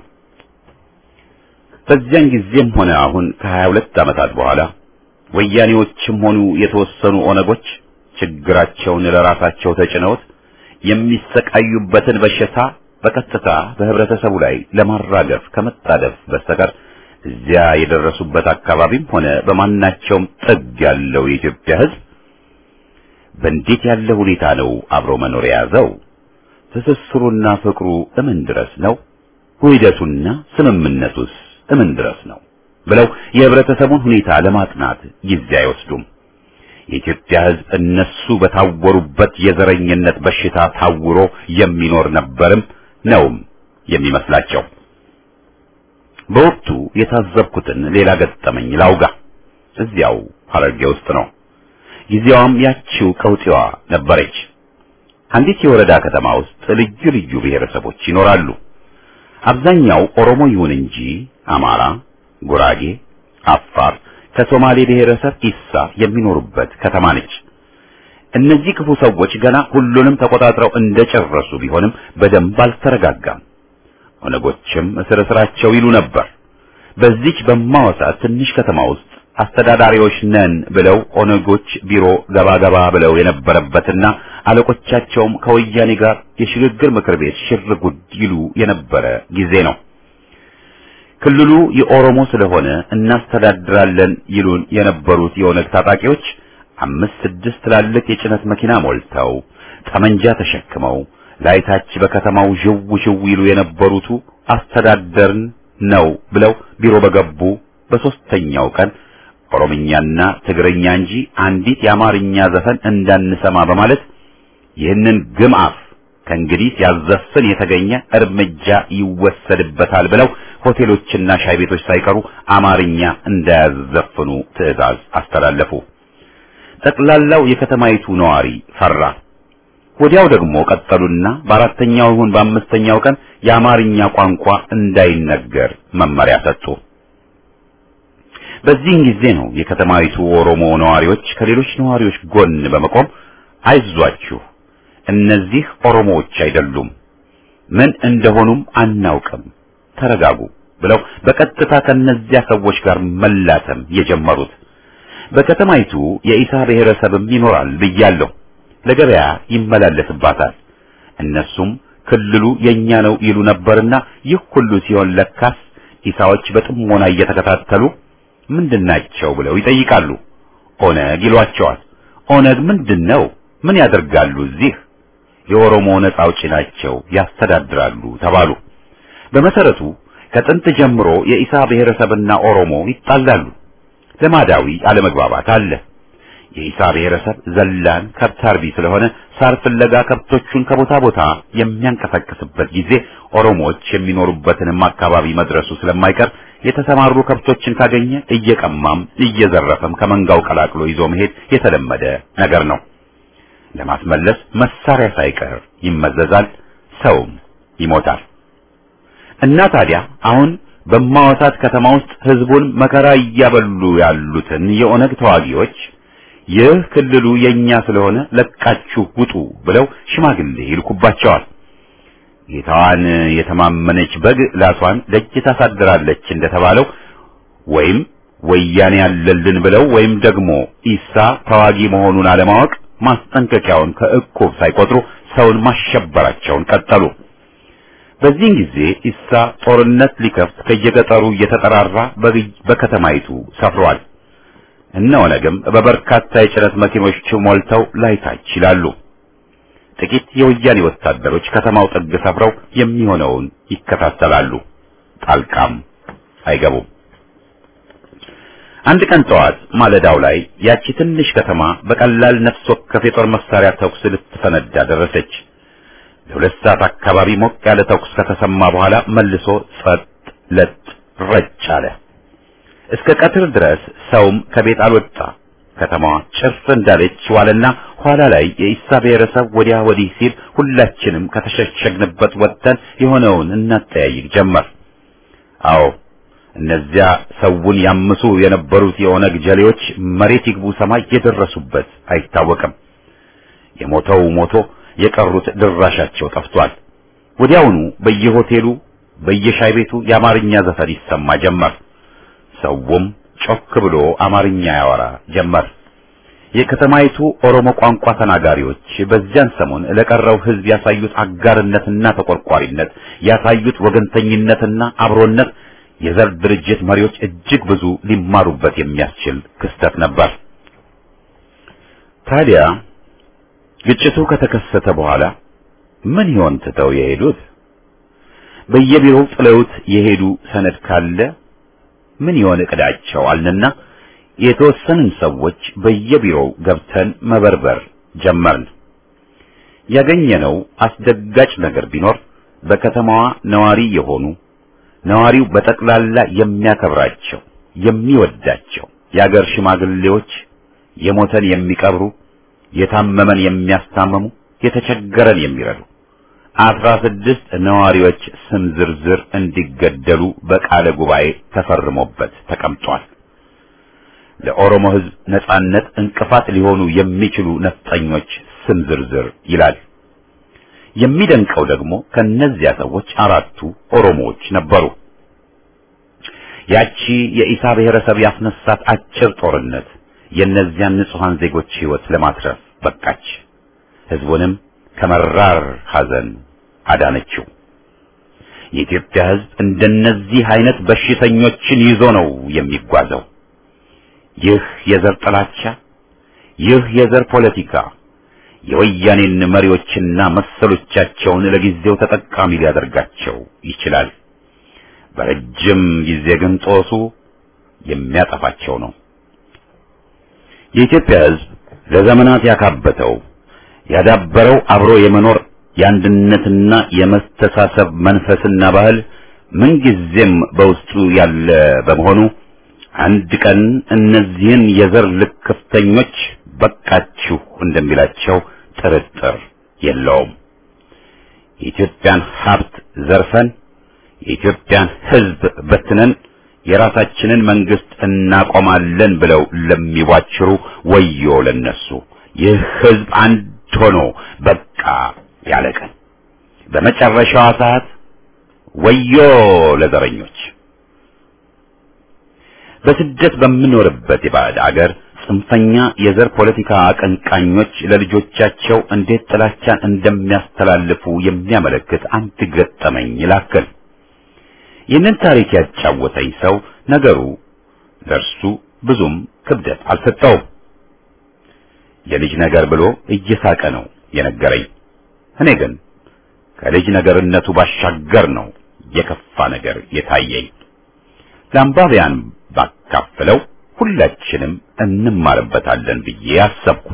በዚያን ጊዜም ሆነ አሁን ከሀያ ሁለት ዓመታት በኋላ ወያኔዎችም ሆኑ የተወሰኑ ኦነጎች ችግራቸውን ለራሳቸው ተጭነውት የሚሰቃዩበትን በሽታ በቀጥታ በህብረተሰቡ ላይ ለማራገፍ ከመጣደፍ በስተቀር እዚያ የደረሱበት አካባቢም ሆነ በማናቸውም ጥግ ያለው የኢትዮጵያ ሕዝብ በእንዴት ያለ ሁኔታ ነው አብሮ መኖር የያዘው? ትስስሩና ፍቅሩ እምን ድረስ ነው? ውህደቱና ስምምነቱስ እምን ድረስ ነው? ብለው የህብረተሰቡን ሁኔታ ለማጥናት ጊዜ አይወስዱም። የኢትዮጵያ ሕዝብ እነሱ በታወሩበት የዘረኝነት በሽታ ታውሮ የሚኖር ነበርም ነውም የሚመስላቸው። በወቅቱ የታዘብኩትን ሌላ ገጠመኝ ላውጋ። እዚያው ሐረርጌ ውስጥ ነው። ጊዜዋም ያቺው ቀውጢዋ ነበረች። አንዲት የወረዳ ከተማ ውስጥ ልዩ ልዩ ብሔረሰቦች ይኖራሉ። አብዛኛው ኦሮሞ ይሁን እንጂ አማራ፣ ጉራጌ፣ አፋር ከሶማሌ ብሔረሰብ ኢሳ የሚኖሩበት ከተማ ነች። እነዚህ ክፉ ሰዎች ገና ሁሉንም ተቆጣጥረው እንደጨረሱ ቢሆንም በደንብ አልተረጋጋም። ኦነጎችም እስር እስራቸው ይሉ ነበር። በዚች በማወሳ ትንሽ ከተማ ውስጥ አስተዳዳሪዎች ነን ብለው ኦነጎች ቢሮ ገባ ገባ ብለው የነበረበትና አለቆቻቸውም ከወያኔ ጋር የሽግግር ምክር ቤት ሽር ጉድ ይሉ የነበረ ጊዜ ነው። ክልሉ የኦሮሞ ስለሆነ እናስተዳድራለን ይሉን የነበሩት የኦነግ ታጣቂዎች አምስት ስድስት ትላልቅ የጭነት መኪና ሞልተው ጠመንጃ ተሸክመው ላይታች በከተማው ዥው ዥው ይሉ የነበሩቱ አስተዳደርን ነው ብለው ቢሮ በገቡ በሶስተኛው ቀን ኦሮምኛና ትግርኛ እንጂ አንዲት የአማርኛ ዘፈን እንዳንሰማ በማለት ይህንን ግምአፍ ከእንግዲህ ሲያዘፍን የተገኘ እርምጃ ይወሰድበታል ብለው ሆቴሎችና ሻይ ቤቶች ሳይቀሩ አማርኛ እንዳያዘፍኑ ትዕዛዝ አስተላለፉ። ጠቅላላው የከተማይቱ ነዋሪ ፈራ። ወዲያው ደግሞ ቀጠሉና በአራተኛው ይሁን በአምስተኛው ቀን የአማርኛ ቋንቋ እንዳይነገር መመሪያ ሰጡ። በዚህን ጊዜ ነው የከተማይቱ ኦሮሞ ነዋሪዎች ከሌሎች ነዋሪዎች ጎን በመቆም አይዟችሁ፣ እነዚህ ኦሮሞዎች አይደሉም፣ ምን እንደሆኑም አናውቅም፣ ተረጋጉ ብለው በቀጥታ ከነዚያ ሰዎች ጋር መላተም የጀመሩት። በከተማይቱ የኢሳ ብሔረሰብም ይኖራል ብያለሁ። ለገበያ ይመላለስባታል። እነሱም ክልሉ የኛ ነው ይሉ ነበርና ይህ ሁሉ ሲሆን ለካስ ኢሳዎች በጥሞና እየተከታተሉ ምንድናቸው ብለው ይጠይቃሉ። ኦነግ ይሏቸዋል። ኦነግ ምንድነው? ምን ያደርጋሉ እዚህ? የኦሮሞ ነጻ አውጪ ናቸው፣ ያስተዳድራሉ ተባሉ። በመሰረቱ ከጥንት ጀምሮ የኢሳ ብሔረሰብና ኦሮሞ ይጣላሉ። ልማዳዊ አለመግባባት አለ። የኢሳ ብሔረሰብ ዘላን ከብት አርቢ ስለሆነ ሳር ፍለጋ ከብቶቹን ከቦታ ቦታ የሚያንቀሳቅስበት ጊዜ ኦሮሞዎች የሚኖሩበትንም አካባቢ መድረሱ ስለማይቀር የተሰማሩ ከብቶችን ካገኘ እየቀማም እየዘረፈም ከመንጋው ቀላቅሎ ይዞ መሄድ የተለመደ ነገር ነው። ለማስመለስ መሳሪያ ሳይቀር ይመዘዛል፣ ሰውም ይሞታል። እና ታዲያ አሁን በማወሳት ከተማ ውስጥ ህዝቡን መከራ እያበሉ ያሉትን የኦነግ ተዋጊዎች ይህ ክልሉ የኛ ስለሆነ ለቃችሁ ውጡ ብለው ሽማግሌ ይልኩባቸዋል። ጌታዋን የተማመነች በግ ላቷን ደጅ ታሳድራለች እንደተባለው ወይም ወያኔ ያለልን ብለው ወይም ደግሞ ኢሳ ተዋጊ መሆኑን አለማወቅ ማስጠንቀቂያውን ከእቁብ ሳይቆጥሩ ሰውን ማሸበራቸውን ቀጠሉ። በዚህን ጊዜ ኢሳ ጦርነት ሊከፍት ከየገጠሩ እየተጠራራ በከተማይቱ ሰፍሯል። እነ ኦነግም በበርካታ የጭነት መኪኖች ሞልተው ላይታች ይላሉ። ጥቂት የወያኔ ወታደሮች ከተማው ጥግ ሰፍረው የሚሆነውን ይከታተላሉ። ጣልቃም አይገቡም። አንድ ቀን ጠዋት ማለዳው ላይ ያቺ ትንሽ ከተማ በቀላል ነፍስ ወከፍ የጦር መሳሪያ ተኩስ ልትፈነዳ ደረሰች። ለሁለት ሰዓት አካባቢ ሞቅ ያለ ተኩስ ከተሰማ በኋላ መልሶ ጸጥ ለጥ ረጭ አለ። እስከ ቀትር ድረስ ሰውም ከቤት አልወጣ። ከተማዋ ጭር እንዳለች ዋለና ኋላ ላይ የኢሳ ብሔረሰብ ወዲያ ወዲህ ሲል ሁላችንም ከተሸሸግንበት ወጥተን የሆነውን እናጠያይቅ ጀመር። አዎ እነዚያ ሰውን ያምሱ የነበሩት የኦነግ ጀሌዎች መሬት ይግቡ ሰማይ የደረሱበት አይታወቅም። የሞተው ሞቶ የቀሩት ድራሻቸው ጠፍቷል። ወዲያውኑ በየሆቴሉ በየሻይ ቤቱ የአማርኛ ዘፈን ይሰማ ጀመር። ሰውም ጮክ ብሎ አማርኛ ያወራ ጀመር። የከተማይቱ ኦሮሞ ቋንቋ ተናጋሪዎች በዚያን ሰሞን ለቀረው ሕዝብ ያሳዩት አጋርነትና ተቆርቋሪነት፣ ያሳዩት ወገንተኝነትና አብሮነት የዘር ድርጅት መሪዎች እጅግ ብዙ ሊማሩበት የሚያስችል ክስተት ነበር። ታዲያ ግጭቱ ከተከሰተ በኋላ ምን ይሆን ትተው የሄዱት? በየቢሮው ጥለውት የሄዱ ሰነድ ካለ ምን ይሆን እቅዳቸው አልንና የተወሰንን ሰዎች በየቢሮው ገብተን መበርበር ጀመርን። ያገኘነው አስደጋጭ ነገር ቢኖር በከተማዋ ነዋሪ የሆኑ ነዋሪው በጠቅላላ የሚያከብራቸው የሚወዳቸው የአገር ሽማግሌዎች የሞተን የሚቀብሩ፣ የታመመን የሚያስታምሙ፣ የተቸገረን የሚረዱ አስራ ስድስት ነዋሪዎች ስም ዝርዝር እንዲገደሉ በቃለ ጉባኤ ተፈርሞበት ተቀምጧል። ለኦሮሞ ሕዝብ ነጻነት እንቅፋት ሊሆኑ የሚችሉ ነፍጠኞች ስም ዝርዝር ይላል። የሚደንቀው ደግሞ ከነዚያ ሰዎች አራቱ ኦሮሞዎች ነበሩ። ያቺ የኢሳ ብሔረሰብ ያስነሳት አጭር ጦርነት የእነዚያን ንጹሐን ዜጎች ሕይወት ለማትረፍ በቃች። ሕዝቡንም ከመራር ሐዘን አዳነችው። የኢትዮጵያ ሕዝብ እንደነዚህ አይነት በሽተኞችን ይዞ ነው የሚጓዘው። ይህ የዘር ጥላቻ፣ ይህ የዘር ፖለቲካ የወያኔን መሪዎችና መሰሎቻቸውን ለጊዜው ተጠቃሚ ሊያደርጋቸው ይችላል። በረጅም ጊዜ ግን ጦሱ የሚያጠፋቸው ነው። የኢትዮጵያ ሕዝብ ለዘመናት ያካበተው ያዳበረው አብሮ የመኖር የአንድነትና የመስተሳሰብ መንፈስና ባህል ምንጊዜም በውስጡ ያለ በመሆኑ አንድ ቀን እነዚህን የዘር ልክፍተኞች በቃችሁ እንደሚላቸው ጥርጥር የለውም። የኢትዮጵያን ሀብት ዘርፈን የኢትዮጵያን ሕዝብ በትነን የራሳችንን መንግስት እናቆማለን ብለው ለሚዋችሩ ወዮ ለነሱ። ይህ ሕዝብ አንድ ሆኖ በቃ ያለ ቀን በመጨረሻዋ ሰዓት ወዮ ለዘረኞች። በስደት በምኖርበት የባዕድ አገር ጽንፈኛ የዘር ፖለቲካ አቀንቃኞች ለልጆቻቸው እንዴት ጥላቻን እንደሚያስተላልፉ የሚያመለክት አንድ ገጠመኝ ላክል። ይህንን ታሪክ ያጫወተኝ ሰው ነገሩ ለእርሱ ብዙም ክብደት አልሰጠውም። የልጅ ነገር ብሎ እየሳቀ ነው የነገረኝ። እኔ ግን ከልጅ ነገርነቱ ባሻገር ነው የከፋ ነገር የታየኝ። ለአንባቢያን ባካፍለው ሁላችንም እንማርበታለን ብዬ አሰብኩ።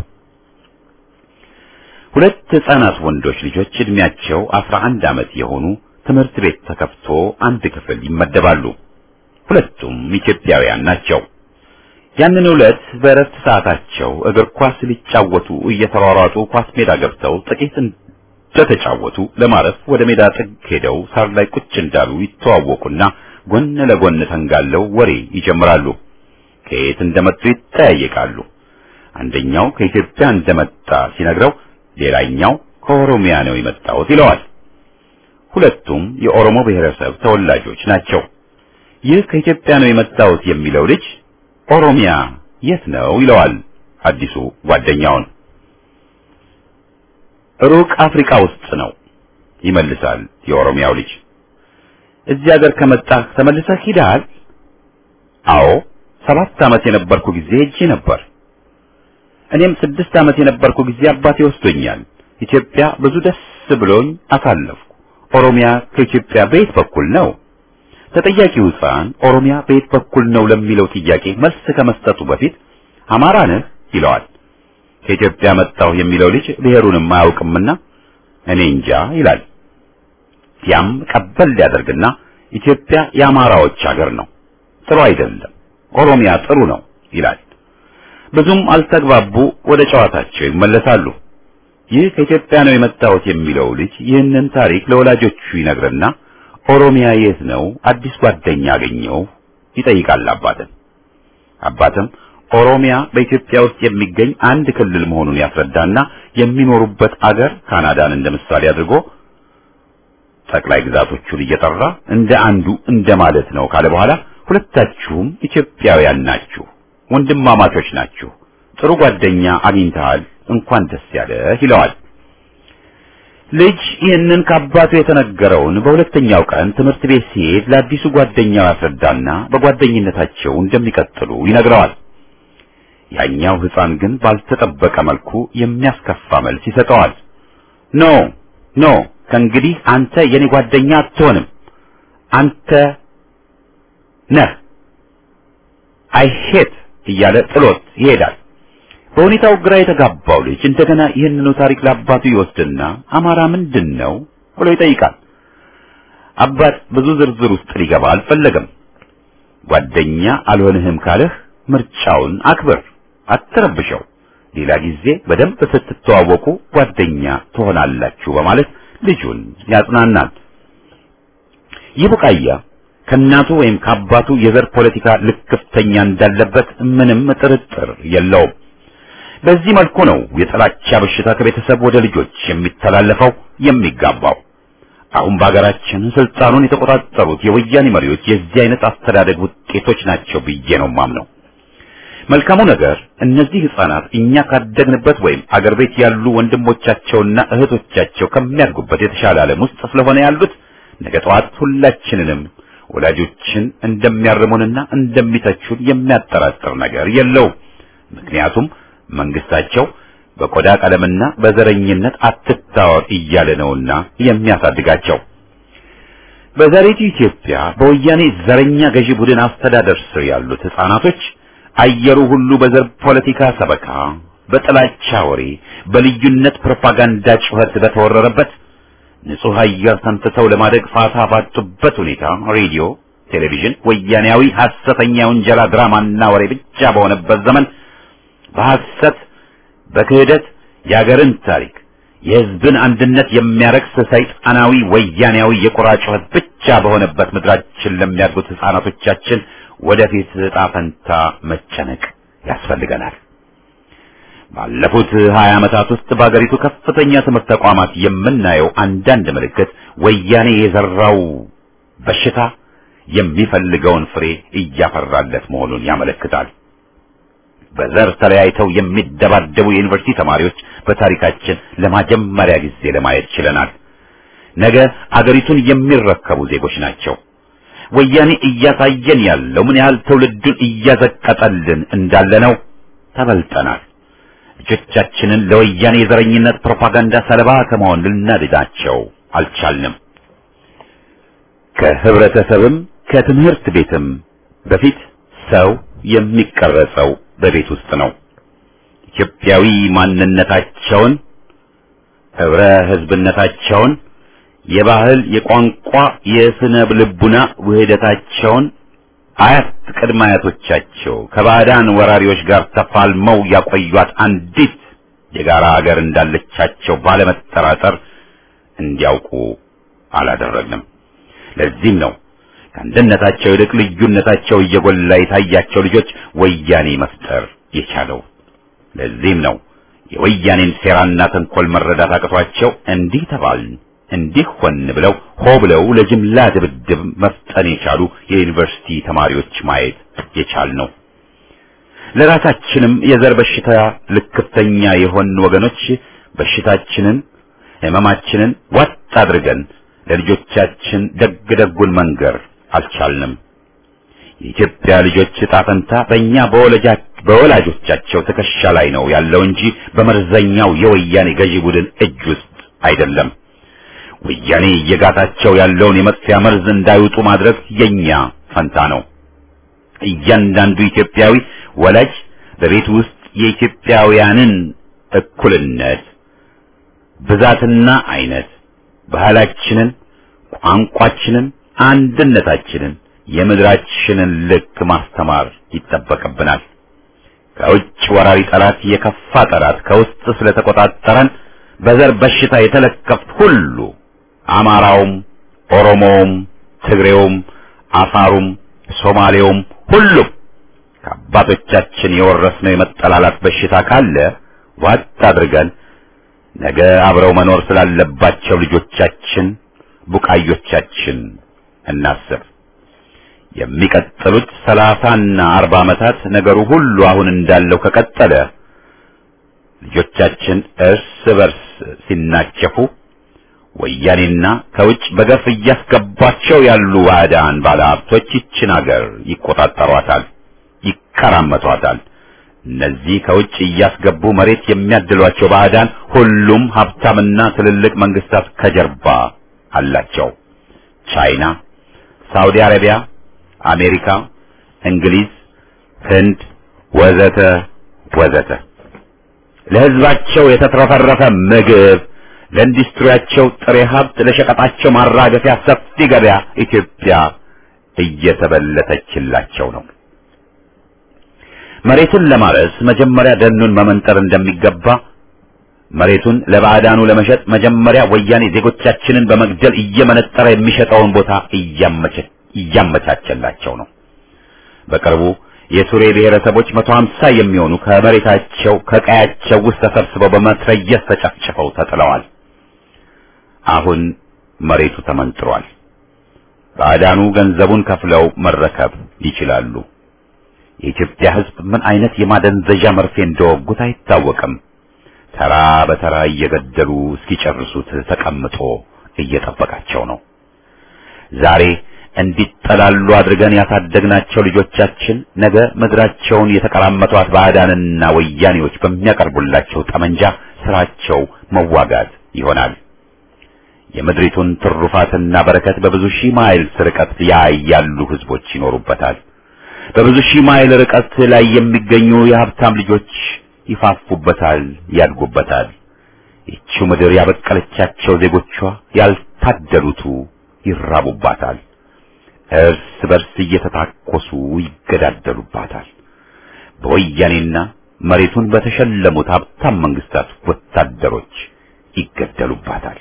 ሁለት ሕፃናት ወንዶች ልጆች እድሜያቸው አስራ አንድ ዓመት የሆኑ ትምህርት ቤት ተከፍቶ አንድ ክፍል ይመደባሉ። ሁለቱም ኢትዮጵያውያን ናቸው። ያንን ዕለት በእረፍት ሰዓታቸው እግር ኳስ ሊጫወቱ እየተሯሯጡ ኳስ ሜዳ ገብተው ጥቂት እንደተጫወቱ ለማረፍ ወደ ሜዳ ጥግ ሄደው ሳር ላይ ቁጭ እንዳሉ ይተዋወቁና ጎን ለጎን ተንጋለው ወሬ ይጀምራሉ። ከየት እንደመጡ ይጠያየቃሉ። አንደኛው ከኢትዮጵያ እንደመጣ ሲነግረው፣ ሌላኛው ከኦሮሚያ ነው የመጣሁት ይለዋል። ሁለቱም የኦሮሞ ብሔረሰብ ተወላጆች ናቸው። ይህ ከኢትዮጵያ ነው የመጣሁት የሚለው ልጅ ኦሮሚያ የት ነው ይለዋል አዲሱ ጓደኛውን። ሩቅ አፍሪካ ውስጥ ነው ይመልሳል የኦሮሚያው ልጅ። እዚህ ሀገር ከመጣህ ተመልሰህ ሂደሃል? አዎ ሰባት ዓመት የነበርኩ ጊዜ ሄጄ ነበር። እኔም ስድስት ዓመት የነበርኩ ጊዜ አባቴ ወስዶኛል። ኢትዮጵያ ብዙ ደስ ብሎኝ አሳለፍኩ። ኦሮሚያ ከኢትዮጵያ በየት በኩል ነው? ተጠያቂው ሕፃን ኦሮሚያ በየት በኩል ነው ለሚለው ጥያቄ መልስ ከመስጠቱ በፊት አማራ ነህ ይለዋል። ከኢትዮጵያ መጣሁ የሚለው ልጅ ብሔሩንም አያውቅምና እኔ እንጃ ይላል። ያም ቀበል ሊያደርግና ኢትዮጵያ የአማራዎች ሀገር ነው፣ ጥሩ አይደለም፣ ኦሮሚያ ጥሩ ነው ይላል። ብዙም አልተግባቡ፣ ወደ ጨዋታቸው ይመለሳሉ። ይህ ከኢትዮጵያ ነው የመጣሁት የሚለው ልጅ ይህንን ታሪክ ለወላጆቹ ይነግርና ኦሮሚያ የት ነው አዲስ ጓደኛ አገኘው ይጠይቃል አባትን። አባትም ኦሮሚያ በኢትዮጵያ ውስጥ የሚገኝ አንድ ክልል መሆኑን ያስረዳና የሚኖሩበት አገር ካናዳን እንደ ምሳሌ አድርጎ ጠቅላይ ግዛቶቹን እየጠራ እንደ አንዱ እንደማለት ነው ካለ በኋላ ሁለታችሁም ኢትዮጵያውያን ናችሁ፣ ወንድማማቾች ናችሁ፣ ጥሩ ጓደኛ አግኝተሃል፣ እንኳን ደስ ያለህ ይለዋል። ልጅ ይህንን ከአባቱ የተነገረውን በሁለተኛው ቀን ትምህርት ቤት ሲሄድ ለአዲሱ ጓደኛው ያስረዳና በጓደኝነታቸው እንደሚቀጥሉ ይነግረዋል። ያኛው ሕፃን ግን ባልተጠበቀ መልኩ የሚያስከፋ መልስ ይሰጠዋል። ኖ ኖ ከእንግዲህ አንተ የኔ ጓደኛ አትሆንም፣ አንተ ነህ አይሄት እያለ ጥሎት ይሄዳል። በሁኔታው ግራ የተጋባው ልጅ እንደገና ይህንኑ ታሪክ ለአባቱ ይወስድና አማራ ምንድን ነው ብሎ ይጠይቃል። አባት ብዙ ዝርዝር ውስጥ ሊገባ አልፈለገም። ጓደኛ አልሆንህም ካለህ ምርጫውን አክብር፣ አትረብሸው። ሌላ ጊዜ በደንብ ስትተዋወቁ ጓደኛ ትሆናላችሁ በማለት ልጁን ያጽናናል። ይህ ቡቃያ ከእናቱ ወይም ከአባቱ የዘር ፖለቲካ ልክፍተኛ እንዳለበት ምንም ጥርጥር የለውም። በዚህ መልኩ ነው የጥላቻ በሽታ ከቤተሰብ ወደ ልጆች የሚተላለፈው የሚጋባው። አሁን በሀገራችን ስልጣኑን የተቆጣጠሩት የወያኔ መሪዎች የዚህ አይነት አስተዳደግ ውጤቶች ናቸው ብዬ ነው ማምነው። መልካሙ ነገር እነዚህ ህፃናት እኛ ካደግንበት ወይም አገር ቤት ያሉ ወንድሞቻቸውና እህቶቻቸው ከሚያድጉበት የተሻለ ዓለም ውስጥ ስለሆነ ያሉት ነገ ጠዋት ሁላችንንም ወላጆችን እንደሚያርሙንና እንደሚተቹን የሚያጠራጥር ነገር የለውም። ምክንያቱም መንግስታቸው በቆዳ ቀለምና በዘረኝነት አትታወር እያለ ነውና የሚያሳድጋቸው። በዛሬቱ ኢትዮጵያ በወያኔ ዘረኛ ገዢ ቡድን አስተዳደር ስር ያሉት ህፃናቶች አየሩ ሁሉ በዘር ፖለቲካ ሰበካ፣ በጥላቻ ወሬ፣ በልዩነት ፕሮፓጋንዳ ጩኸት በተወረረበት ንጹህ አየር ተንፍሰው ለማደግ ፋታ ባጡበት ሁኔታ ሬዲዮ፣ ቴሌቪዥን ወያኔያዊ ሐሰተኛ ውንጀላ ድራማና ወሬ ብቻ በሆነበት ዘመን በሐሰት በክህደት የአገርን ታሪክ የህዝብን አንድነት የሚያረክስ ሰይጣናዊ ወያኔያዊ የቁራ ጩኸት ብቻ በሆነበት ምድራችን ለሚያድጉት ህፃናቶቻችን ወደፊት ዕጣ ፈንታ መጨነቅ ያስፈልገናል። ባለፉት ሀያ ዓመታት ውስጥ በአገሪቱ ከፍተኛ ትምህርት ተቋማት የምናየው አንዳንድ ምልክት ወያኔ የዘራው በሽታ የሚፈልገውን ፍሬ እያፈራለት መሆኑን ያመለክታል። በዘር ተለያይተው የሚደባደቡ የዩኒቨርሲቲ ተማሪዎች በታሪካችን ለመጀመሪያ ጊዜ ለማየት ችለናል። ነገ አገሪቱን የሚረከቡ ዜጎች ናቸው። ወያኔ እያሳየን ያለው ምን ያህል ትውልዱን እያዘቀጠልን እንዳለ ነው። ተበልጠናል። ልጆቻችንን ለወያኔ የዘረኝነት ፕሮፓጋንዳ ሰለባ ከመሆን ልናድናቸው አልቻልንም። ከህብረተሰብም ከትምህርት ቤትም በፊት ሰው የሚቀረጸው በቤት ውስጥ ነው። ኢትዮጵያዊ ማንነታቸውን፣ ህብረ ህዝብነታቸውን፣ የባህል፣ የቋንቋ፣ የስነ ልቡና ውህደታቸውን አያት ቅድመ አያቶቻቸው ከባዕዳን ወራሪዎች ጋር ተፋልመው ያቆዩት አንዲት የጋራ ሀገር እንዳለቻቸው ባለመጠራጠር እንዲያውቁ አላደረግንም። ለዚህም ነው ከአንድነታቸው ይልቅ ልዩነታቸው እየጎላ የታያቸው ልጆች ወያኔ መፍጠር የቻለው። ለዚህም ነው የወያኔን ሴራና ተንኮል መረዳት አቅቷቸው እንዲህ ተባልን እንዲህ ሆን ብለው ሆ ብለው ለጅምላ ድብድብ መፍጠን የቻሉ የዩኒቨርሲቲ ተማሪዎች ማየት የቻል ነው። ለራሳችንም የዘር በሽታ ልክፍተኛ የሆን ወገኖች በሽታችንን ህመማችንን ዋጥ አድርገን ለልጆቻችን ደግ ደጉን መንገር አልቻልንም። የኢትዮጵያ ልጆች ዕጣ ፈንታ በእኛ በወላጆቻቸው ትከሻ ላይ ነው ያለው እንጂ በመርዘኛው የወያኔ ገዢ ቡድን እጅ ውስጥ አይደለም። ወያኔ እየጋታቸው ያለውን የመጥፊያ መርዝ እንዳይውጡ ማድረግ የኛ ፈንታ ነው። እያንዳንዱ ኢትዮጵያዊ ወላጅ በቤት ውስጥ የኢትዮጵያውያንን እኩልነት ብዛትና አይነት ባህላችንን፣ ቋንቋችንን፣ አንድነታችንን፣ የምድራችንን ልክ ማስተማር ይጠበቅብናል። ከውጭ ወራሪ ጠላት የከፋ ጠላት ከውስጥ ስለተቆጣጠረን በዘር በሽታ የተለከፍ ሁሉ አማራውም፣ ኦሮሞውም፣ ትግሬውም፣ አፋሩም፣ ሶማሌውም ሁሉም ከአባቶቻችን የወረስነው የመጠላላት በሽታ ካለ ዋጥ አድርገን ነገ አብረው መኖር ስላለባቸው ልጆቻችን ቡቃዮቻችን እናስብ። የሚቀጥሉት ሰላሳና አርባ ዓመታት ነገሩ ሁሉ አሁን እንዳለው ከቀጠለ ልጆቻችን እርስ በርስ ሲናቸፉ ወያኔና ከውጭ በገፍ እያስገባቸው ያሉ ባዕዳን ባለሀብቶች ይችን አገር ይቆጣጠሯታል፣ ይከራመቷታል። እነዚህ ከውጭ እያስገቡ መሬት የሚያድሏቸው ባዕዳን ሁሉም ሀብታምና ትልልቅ መንግስታት ከጀርባ አላቸው። ቻይና፣ ሳውዲ አረቢያ፣ አሜሪካ፣ እንግሊዝ፣ ህንድ ወዘተ ወዘተ ለህዝባቸው የተትረፈረፈ ምግብ ለኢንዱስትሪያቸው ጥሬ ሀብት ለሸቀጣቸው ማራገፊያ ሰፊ ገበያ ኢትዮጵያ እየተበለተችላቸው ነው። መሬትን ለማረስ መጀመሪያ ደኑን መመንጠር እንደሚገባ መሬቱን ለባዕዳኑ ለመሸጥ መጀመሪያ ወያኔ ዜጎቻችንን በመግደል እየመነጠረ የሚሸጠውን ቦታ እያመቻቸላቸው ነው። በቅርቡ የሱሬ ብሔረሰቦች መቶ ሀምሳ የሚሆኑ ከመሬታቸው ከቀያቸው ውስጥ ተሰብስበው በመትረየስ ተጨፍጭፈው ተጥለዋል። አሁን መሬቱ ተመንጥሯል። ባዕዳኑ ገንዘቡን ከፍለው መረከብ ይችላሉ። የኢትዮጵያ ሕዝብ ምን አይነት የማደንዘዣ መርፌ እንደወጉት አይታወቅም። ተራ በተራ እየገደሉ እስኪጨርሱት ተቀምጦ እየጠበቃቸው ነው። ዛሬ እንዲጠላሉ አድርገን ያሳደግናቸው ልጆቻችን ነገ ምድራቸውን የተቀራመቷት ባዕዳንና ወያኔዎች በሚያቀርቡላቸው ጠመንጃ ስራቸው መዋጋት ይሆናል። የምድሪቱን ትሩፋትና በረከት በብዙ ሺህ ማይል ርቀት ላይ ያሉ ህዝቦች ይኖሩበታል። በብዙ ሺህ ማይል ርቀት ላይ የሚገኙ የሀብታም ልጆች ይፋፉበታል፣ ያድጉበታል። ይቺው ምድር ያበቀለቻቸው ዜጎቿ ያልታደሉቱ ይራቡባታል። እርስ በርስ እየተታኮሱ ይገዳደሉባታል። በወያኔና መሬቱን በተሸለሙት ሀብታም መንግስታት ወታደሮች ይገደሉባታል።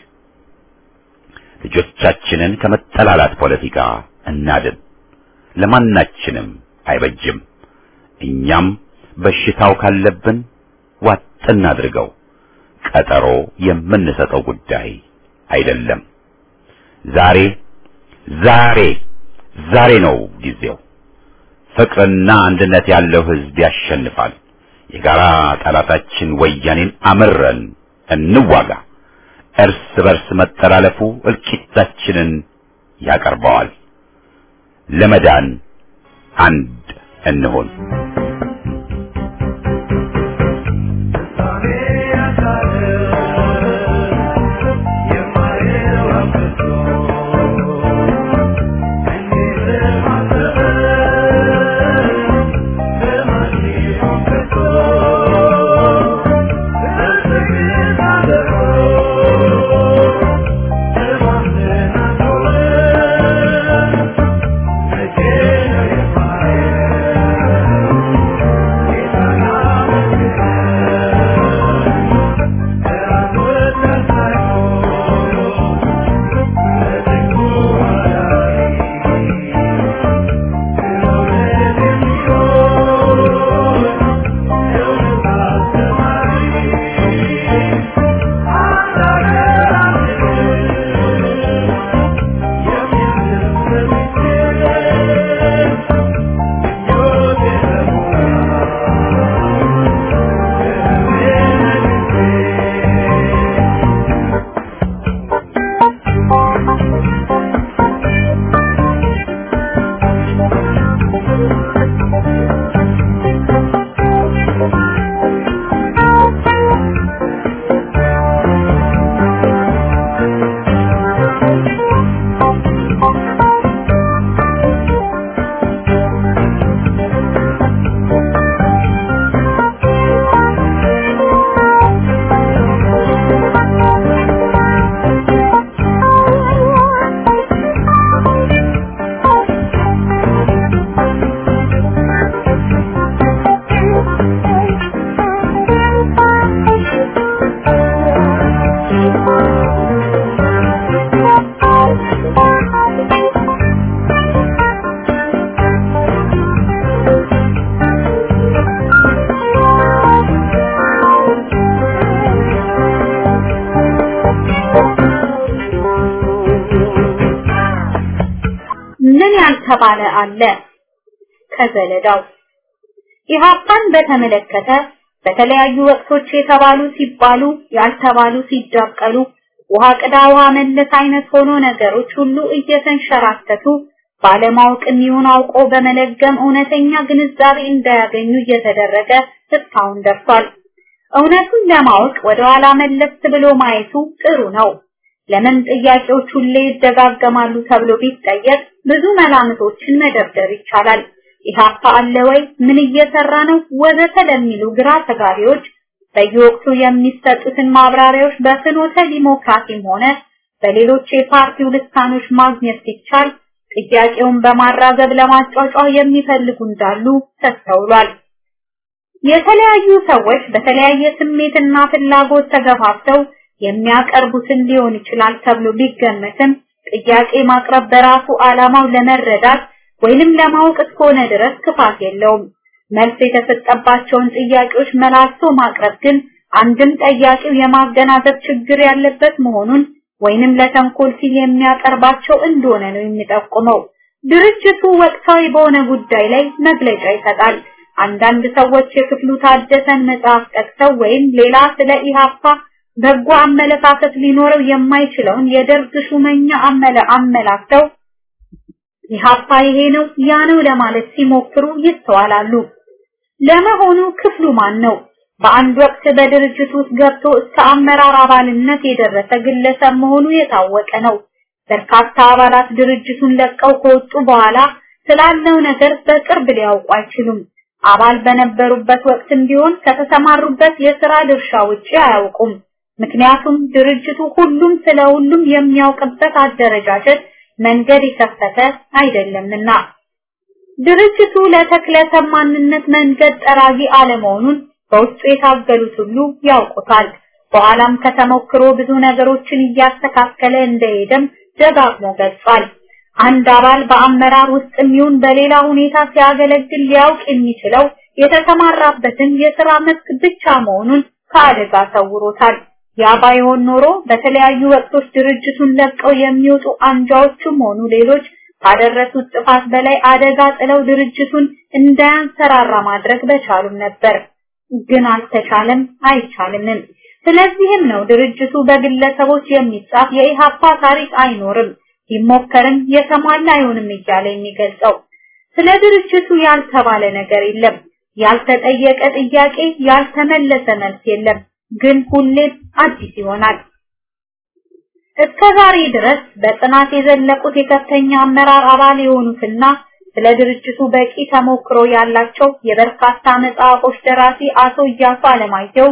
ልጆቻችንን ከመጠላላት ፖለቲካ እናድን። ለማናችንም አይበጅም። እኛም በሽታው ካለብን ዋጥ እናድርገው። ቀጠሮ የምንሰጠው ጉዳይ አይደለም። ዛሬ ዛሬ ዛሬ ነው ጊዜው። ፍቅርና አንድነት ያለው ህዝብ ያሸንፋል። የጋራ ጠላታችን ወያኔን አምረን እንዋጋ። እርስ በርስ መጠላለፉ እልቂታችንን ያቀርበዋል። ለመዳን አንድ እንሆን። ምን ያልተባለ አለ? ከዘለዳው ኢህአፓን በተመለከተ በተለያዩ ወቅቶች የተባሉ ሲባሉ ያልተባሉ ሲዳቀሉ ውሃ ቅዳ ውሃ መለስ አይነት ሆኖ ነገሮች ሁሉ እየተንሸራተቱ ባለማወቅም ይሁን አውቆ በመለገም እውነተኛ ግንዛቤ እንዳያገኙ እየተደረገ እስካሁን ደርሷል። እውነቱን ለማወቅ ወደ ኋላ መለስ ብሎ ማየቱ ጥሩ ነው። ለምን ጥያቄዎች ሁሌ ይደጋገማሉ ተብሎ ቢጠየቅ ብዙ መላምቶችን መደርደር ይቻላል። ኢህአፓ አለ ወይ? ምን እየሰራ ነው? ወዘተ ለሚሉ ግራ ተጋቢዎች በየወቅቱ የሚሰጡትን ማብራሪያዎች በፍኖተ ዲሞክራሲም ሆነ በሌሎች የፓርቲው ልሳኖች ማግኘት ሲቻል ጥያቄውን በማራገብ ለማጫጫ የሚፈልጉ እንዳሉ ተስተውሏል። የተለያዩ ሰዎች በተለያየ ስሜትና ፍላጎት ተገፋፍተው የሚያቀርቡትን ሊሆን ይችላል ተብሎ ቢገመትም ጥያቄ ማቅረብ በራሱ ዓላማው ለመረዳት ወይንም ለማወቅ እስከሆነ ድረስ ክፋት የለውም። መልስ የተሰጠባቸውን ጥያቄዎች መላልሶ ማቅረብ ግን አንድም ጠያቂው የማገናዘብ ችግር ያለበት መሆኑን ወይንም ለተንኮል ሲል የሚያቀርባቸው እንደሆነ ነው የሚጠቁመው። ድርጅቱ ወቅታዊ በሆነ ጉዳይ ላይ መግለጫ ይሰጣል። አንዳንድ ሰዎች የክፍሉ ታደሰን መጽሐፍ ጠቅሰው ወይም ሌላ ስለ ኢሃፓ በጎ አመለካከት ሊኖረው የማይችለውን የደርግ ሹመኛ አመለ አመላክተው ኢሃፓ ይሄ ነው ያ ነው ለማለት ሲሞክሩ ይስተዋላሉ። ለመሆኑ ክፍሉ ማን ነው? በአንድ ወቅት በድርጅት ውስጥ ገብቶ እስከ አመራር አባልነት የደረሰ ግለሰብ መሆኑ የታወቀ ነው። በርካታ አባላት ድርጅቱን ለቀው ከወጡ በኋላ ስላለው ነገር በቅርብ ሊያውቁ አይችሉም። አባል በነበሩበት ወቅትም ቢሆን ከተሰማሩበት የሥራ ድርሻ ውጪ አያውቁም። ምክንያቱም ድርጅቱ ሁሉም ስለ ሁሉም የሚያውቅበት አደረጃጀት መንገድ የከፈተ አይደለምና። ድርጅቱ ለተክለሰብ ማንነት መንገድ ጠራጊ አለመሆኑን በውስጡ የታገሉት ሁሉ ያውቁታል። በኋላም ከተሞክሮ ብዙ ነገሮችን እያስተካከለ እንደሄደም ደጋግሞ ገልጿል። አንድ አባል በአመራር ውስጥ የሚሆን በሌላ ሁኔታ ሲያገለግል ሊያውቅ የሚችለው የተሰማራበትን የሥራ መስክ ብቻ መሆኑን ከአደጋ ሰውሮታል። ያ ባይሆን ኖሮ በተለያዩ ወቅቶች ድርጅቱን ለቀው የሚወጡ አንጃዎችም ሆኑ ሌሎች ካደረሱት ጥፋት በላይ አደጋ ጥለው ድርጅቱን እንዳያንሰራራ ማድረግ በቻሉም ነበር። ግን አልተቻለም፣ አይቻልምም። ስለዚህም ነው ድርጅቱ በግለሰቦች የሚጻፍ የኢሃፓ ታሪክ አይኖርም፣ ቢሞከርም የተሟላ አይሆንም እያለ የሚገልጸው። ስለ ድርጅቱ ያልተባለ ነገር የለም፣ ያልተጠየቀ ጥያቄ፣ ያልተመለሰ መልስ የለም። ግን ሁሌም አዲስ ይሆናል። እስከ ዛሬ ድረስ በጥናት የዘለቁት የከፍተኛ አመራር አባል የሆኑትና ስለ ድርጅቱ በቂ ተሞክሮ ያላቸው የበርካታ መጽሐፎች ደራሲ አቶ እያሱ አለማየሁ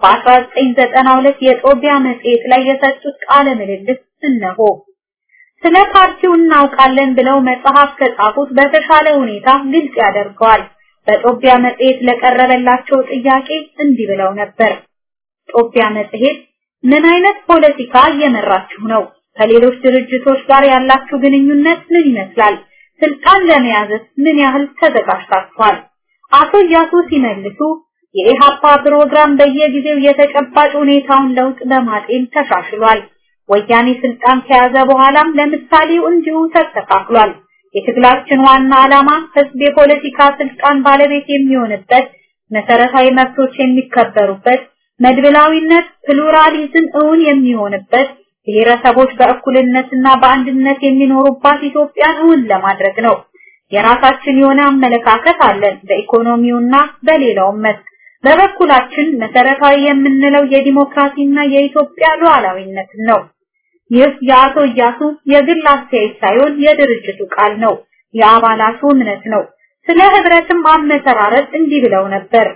በ1992 የጦቢያ መጽሔት ላይ የሰጡት ቃለ ምልልስ እነሆ። ስለ ፓርቲው እናውቃለን ብለው መጽሐፍ ከጻፉት በተሻለ ሁኔታ ግልጽ ያደርገዋል። በጦቢያ መጽሔት ለቀረበላቸው ጥያቄ እንዲህ ብለው ነበር። ጦቢያ መጽሔት ምን አይነት ፖለቲካ እየመራችሁ ነው? ከሌሎች ድርጅቶች ጋር ያላችሁ ግንኙነት ምን ይመስላል? ስልጣን ለመያዝስ ምን ያህል ተዘጋጅታችኋል? አቶ እያሱ ሲመልሱ የኢሃፓ ፕሮግራም በየጊዜው የተጨባጭ ሁኔታውን ለውጥ በማጤን ተሻሽሏል። ወያኔ ስልጣን ከያዘ በኋላም ለምሳሌው እንዲሁ ተስተካክሏል። የትግላችን ዋና ዓላማ ህዝብ የፖለቲካ ስልጣን ባለቤት የሚሆንበት፣ መሰረታዊ መብቶች የሚከበሩበት፣ መድብላዊነት ፕሉራሊዝም እውን የሚሆንበት፣ ብሔረሰቦች በእኩልነትና በአንድነት የሚኖሩባት ኢትዮጵያን እውን ለማድረግ ነው። የራሳችን የሆነ አመለካከት አለን በኢኮኖሚውና በሌላውም መስክ። በበኩላችን መሰረታዊ የምንለው የዲሞክራሲና የኢትዮጵያ ሉዓላዊነት ነው። ይህ የአቶ እያሱ የግል አስተያየት ሳይሆን የድርጅቱ ቃል ነው፣ የአባላቱ እምነት ነው። ስለ ህብረትም አመሰራረት እንዲህ ብለው ነበር።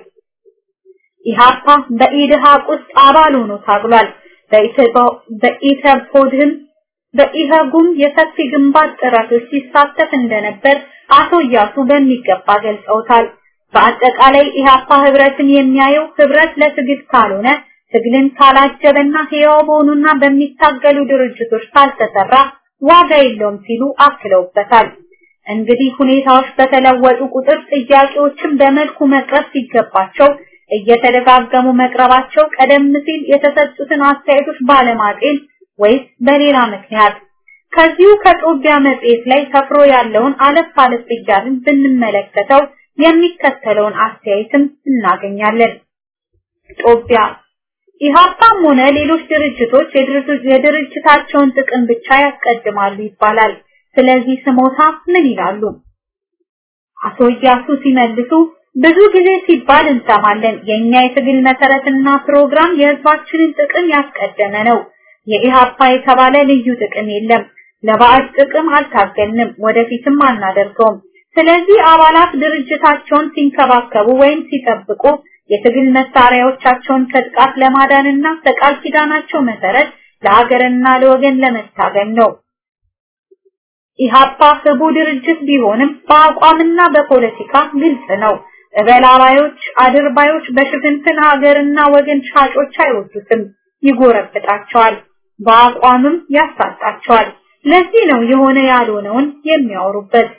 ኢሃፓ በኢድሃቅ ውስጥ አባል ሆኖ ታግሏል። በኢተፖድህም በኢህጉም የሰፊ ግንባር ጥረቶች ሲሳተፍ እንደነበር አቶ እያሱ በሚገባ ገልጸውታል። በአጠቃላይ ኢሃፓ ህብረትን የሚያየው ህብረት ለትግል ካልሆነ ትግልን ካላጀበና ህያው በሆኑና በሚታገሉ ድርጅቶች ካልተሰራ ዋጋ የለውም ሲሉ አክለውበታል። እንግዲህ ሁኔታዎች በተለወጡ ቁጥር ጥያቄዎችን በመልኩ መቅረብ ሲገባቸው እየተደጋገሙ መቅረባቸው ቀደም ሲል የተሰጡትን አስተያየቶች ባለማጤን ወይስ በሌላ ምክንያት ከዚሁ ከጦቢያ መጽሔት ላይ ሰፍሮ ያለውን አለፍ አለፍ እያልን ብንመለከተው የሚከተለውን አስተያየትም እናገኛለን። ጦቢያ ኢሃፓም ሆነ ሌሎች ድርጅቶች የድርጅታቸውን ጥቅም ብቻ ያስቀድማሉ ይባላል። ስለዚህ ስሞታ ምን ይላሉ? አቶ እያሱ ሲመልሱ ብዙ ጊዜ ሲባል እንሰማለን። የኛ የትግል መሰረትና ፕሮግራም የህዝባችንን ጥቅም ያስቀደመ ነው። የኢሃፓ የተባለ ልዩ ጥቅም የለም። ለባዕድ ጥቅም አልታገልንም፣ ወደፊትም አናደርገውም። ስለዚህ አባላት ድርጅታቸውን ሲንከባከቡ ወይም ሲጠብቁ የትግል መሳሪያዎቻቸውን ከጥቃት ለማዳንና በቃል ኪዳናቸው መሰረት ለሀገርና ለወገን ለመታገል ነው። ኢሃፓ ህቡ ድርጅት ቢሆንም በአቋምና በፖለቲካ ግልጽ ነው። እበላባዮች፣ አድርባዮች በሽፍንፍን ሀገርና ወገን ሻጮች አይወዱትም፣ ይጎረብጣቸዋል፣ በአቋምም ያሳጣቸዋል። ለዚህ ነው የሆነ ያልሆነውን የሚያወሩበት።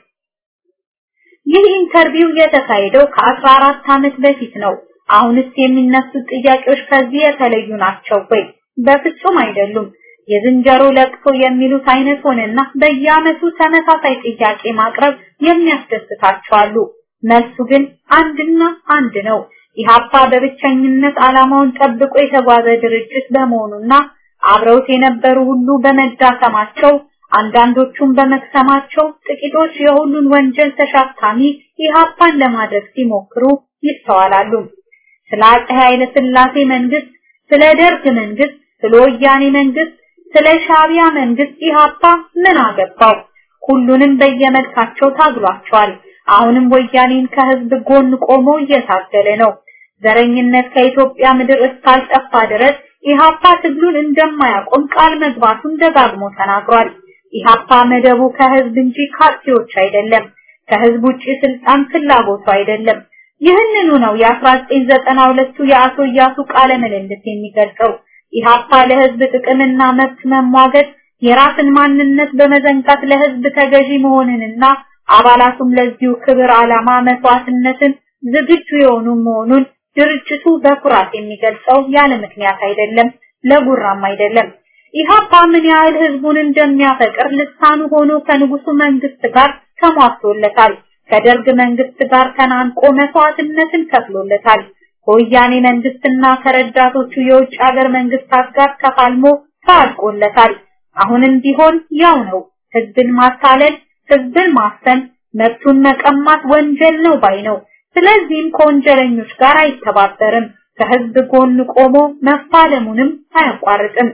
ይህ ኢንተርቪው የተካሄደው ከ14 ዓመት በፊት ነው። አሁንስ የሚነሱት ጥያቄዎች ከዚህ የተለዩ ናቸው ወይ? በፍጹም አይደሉም። የዝንጀሮ ለቅሶ የሚሉት አይነት ሆነና በየዓመቱ ተመሳሳይ ጥያቄ ማቅረብ የሚያስደስታቸው አሉ። መልሱ ግን አንድና አንድ ነው። ኢህአፓ በብቸኝነት ዓላማውን ጠብቆ የተጓዘ ድርጅት በመሆኑና አብረውት የነበሩ ሁሉ በመዳከማቸው አንዳንዶቹም በመክሰማቸው ጥቂቶች የሁሉን ወንጀል ተሸካሚ ኢህአፓን ለማድረግ ሲሞክሩ ይስተዋላሉ። ስለ አፄ ኃይለ ሥላሴ መንግስት፣ ስለ ደርግ መንግስት፣ ስለ ወያኔ መንግስት፣ ስለ ሻቢያ መንግስት ኢህአፓ ምን አገባው? ሁሉንም በየመልካቸው ታግሏቸዋል። አሁንም ወያኔን ከህዝብ ጎን ቆሞ እየታገለ ነው። ዘረኝነት ከኢትዮጵያ ምድር እስካልጠፋ ድረስ ኢህአፓ ትግሉን እንደማያቆም ቃል መግባቱን ደጋግሞ ተናግሯል። ኢህአፓ መደቡ ከህዝብ እንጂ ካርቲዎች አይደለም። ከህዝብ ውጪ ስልጣን ፍላጎቱ አይደለም። ይህንኑ ነው የ1992ቱ የአቶ እያሱ ቃለ ምልልስ የሚገልጸው። ኢህአፓ ለህዝብ ጥቅምና መብት መሟገት የራስን ማንነት በመዘንጋት ለህዝብ ተገዢ መሆንንና አባላቱም ለዚሁ ክብር ዓላማ መስዋዕትነትን ዝግጁ የሆኑ መሆኑን ድርጅቱ በኩራት የሚገልጸው ያለ ምክንያት አይደለም፣ ለጉራም አይደለም። ኢህአፓ ምን ያህል ህዝቡን እንደሚያፈቅር ልሳኑ ሆኖ ከንጉሱ መንግስት ጋር ተሟግቶለታል። ከደርግ መንግስት ጋር ተናንቆ መስዋዕትነትን ከፍሎለታል። ከወያኔ መንግስትና ከረዳቶቹ የውጭ ሀገር መንግስታት ጋር ተፋልሞ ታልቆለታል። አሁንም ቢሆን ያው ነው። ህዝብን ማታለል፣ ህዝብን ማፈን፣ መብቱን መቀማት ወንጀል ነው ባይ ነው። ስለዚህም ከወንጀለኞች ጋር አይተባበርም። ከህዝብ ጎን ቆሞ መፋለሙንም አያቋርጥም።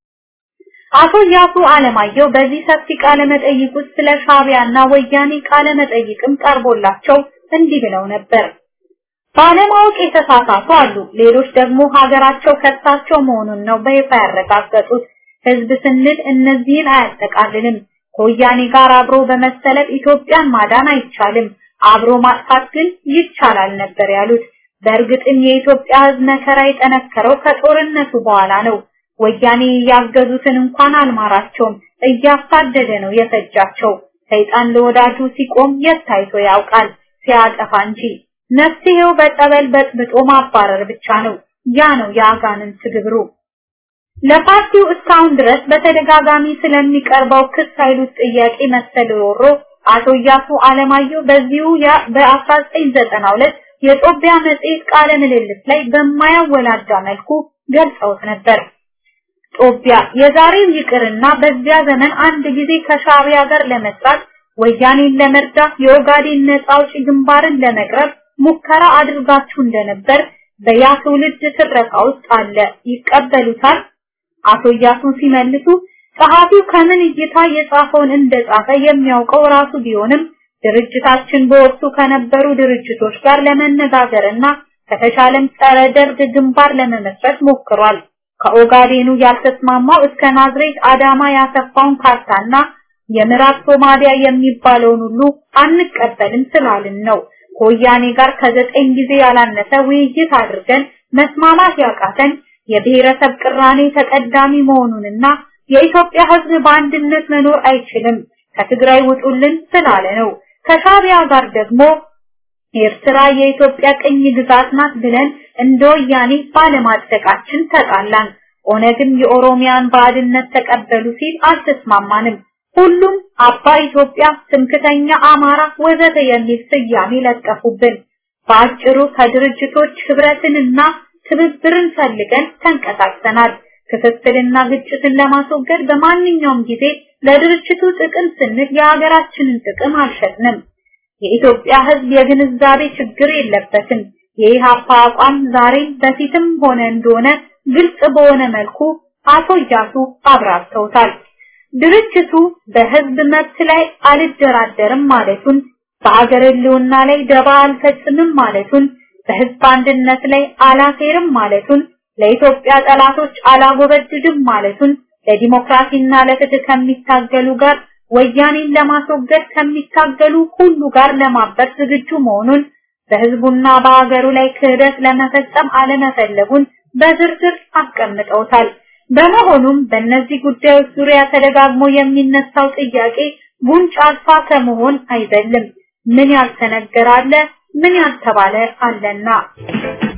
አቶ ያሱ አለማየሁ በዚህ ሰፊ ቃለ መጠይቅ ውስጥ ስለ ሻቢያና ወያኔ ቃለ መጠይቅም ቀርቦላቸው እንዲህ ብለው ነበር። ባለማወቅ የተሳሳቱ አሉ። ሌሎች ደግሞ ሀገራቸው ከሳቸው መሆኑን ነው በይፋ ያረጋገጡት። ህዝብ ስንል እነዚህን አያጠቃልልም። ከወያኔ ጋር አብሮ በመሰለፍ ኢትዮጵያን ማዳን አይቻልም፣ አብሮ ማጥፋት ግን ይቻላል ነበር ያሉት። በእርግጥም የኢትዮጵያ ህዝብ መከራ የጠነከረው ከጦርነቱ በኋላ ነው። ወያኔ ያገዙትን እንኳን አልማራቸውም፣ እያሳደደ ነው የፈጃቸው። ሰይጣን ለወዳጁ ሲቆም የት ታይቶ ያውቃል ሲያጠፋ እንጂ። መፍትሄው በጠበል በጥብጦ ማባረር ብቻ ነው። ያ ነው የአጋንንት ግብሩ። ለፓርቲው እስካሁን ድረስ በተደጋጋሚ ስለሚቀርበው ክስ ኃይሉት ጥያቄ መሰል ሮሮ አቶ እያሱ አለማየሁ በዚሁ በ1992 የጦቢያ መጽሔት ቃለ ምልልስ ላይ በማያወላዳ መልኩ ገልጸውት ነበር። ጦቢያ የዛሬው ይቅርና በዚያ ዘመን አንድ ጊዜ ከሻቢያ ጋር ለመስራት ወያኔን ለመርዳት የኦጋዴን ነጻ አውጪ ግንባርን ለመቅረብ ሙከራ አድርጋችሁ እንደነበር በያ ትውልድ ትረካ ውስጥ አለ። ይቀበሉታል? አቶ እያሱ ሲመልሱ ጸሐፊው ከምን እይታ የጻፈውን እንደጻፈ የሚያውቀው ራሱ ቢሆንም ድርጅታችን በወቅቱ ከነበሩ ድርጅቶች ጋር ለመነጋገርና ከተሻለም ጸረ ደርግ ግንባር ለመመስረት ሞክሯል። ከኦጋዴኑ ያልተስማማው እስከ ናዝሬት አዳማ ያሰፋውን ካርታና የምዕራብ ሶማሊያ የሚባለውን ሁሉ አንቀበልም ስላልን ነው። ከወያኔ ጋር ከዘጠኝ ጊዜ ያላነሰ ውይይት አድርገን መስማማት ያቃተን የብሔረሰብ ቅራኔ ተቀዳሚ መሆኑንና የኢትዮጵያ ሕዝብ በአንድነት መኖር አይችልም ከትግራይ ውጡልን ስላለ ነው። ከሻቢያ ጋር ደግሞ ኤርትራ የኢትዮጵያ ቅኝ ግዛት ናት ብለን እንደ ወያኔ ባለማጽደቃችን ተጣላን። ኦነግም የኦሮሚያን ባዕድነት ተቀበሉ ሲል አልተስማማንም። ሁሉም አባ ኢትዮጵያ፣ ትምክተኛ አማራ ወዘተ የሚል ስያሜ ለጠፉብን። በአጭሩ ከድርጅቶች ህብረትንና ትብብርን ፈልገን ተንቀሳቅሰናል። ክፍፍልና ግጭትን ለማስወገድ በማንኛውም ጊዜ ለድርጅቱ ጥቅም ስንል የሀገራችንን ጥቅም አልሸጥንም። የኢትዮጵያ ህዝብ የግንዛቤ ችግር የለበትም። የኢሃፓ አቋም ዛሬም በፊትም ሆነ እንደሆነ ግልጽ በሆነ መልኩ አቶ እያሱ አብራርተውታል። ድርጅቱ በህዝብ መብት ላይ አልደራደርም ማለቱን፣ በአገር ህልውና ላይ ደባ አልፈጽምም ማለቱን፣ በህዝብ አንድነት ላይ አላሴርም ማለቱን፣ ለኢትዮጵያ ጠላቶች አላጎበድድም ማለቱን፣ ለዲሞክራሲና ለፍትህ ከሚታገሉ ጋር ወያኔን ለማስወገድ ከሚታገሉ ሁሉ ጋር ለማበር ዝግጁ መሆኑን በህዝቡና በሀገሩ ላይ ክህደት ለመፈጸም አለመፈለጉን በዝርዝር አስቀምጠውታል። በመሆኑም በእነዚህ ጉዳዮች ዙሪያ ተደጋግሞ የሚነሳው ጥያቄ ጉንጭ አልፋ ከመሆን አይደለም። ምን ያልተነገረ አለ፣ ምን ያልተባለ አለና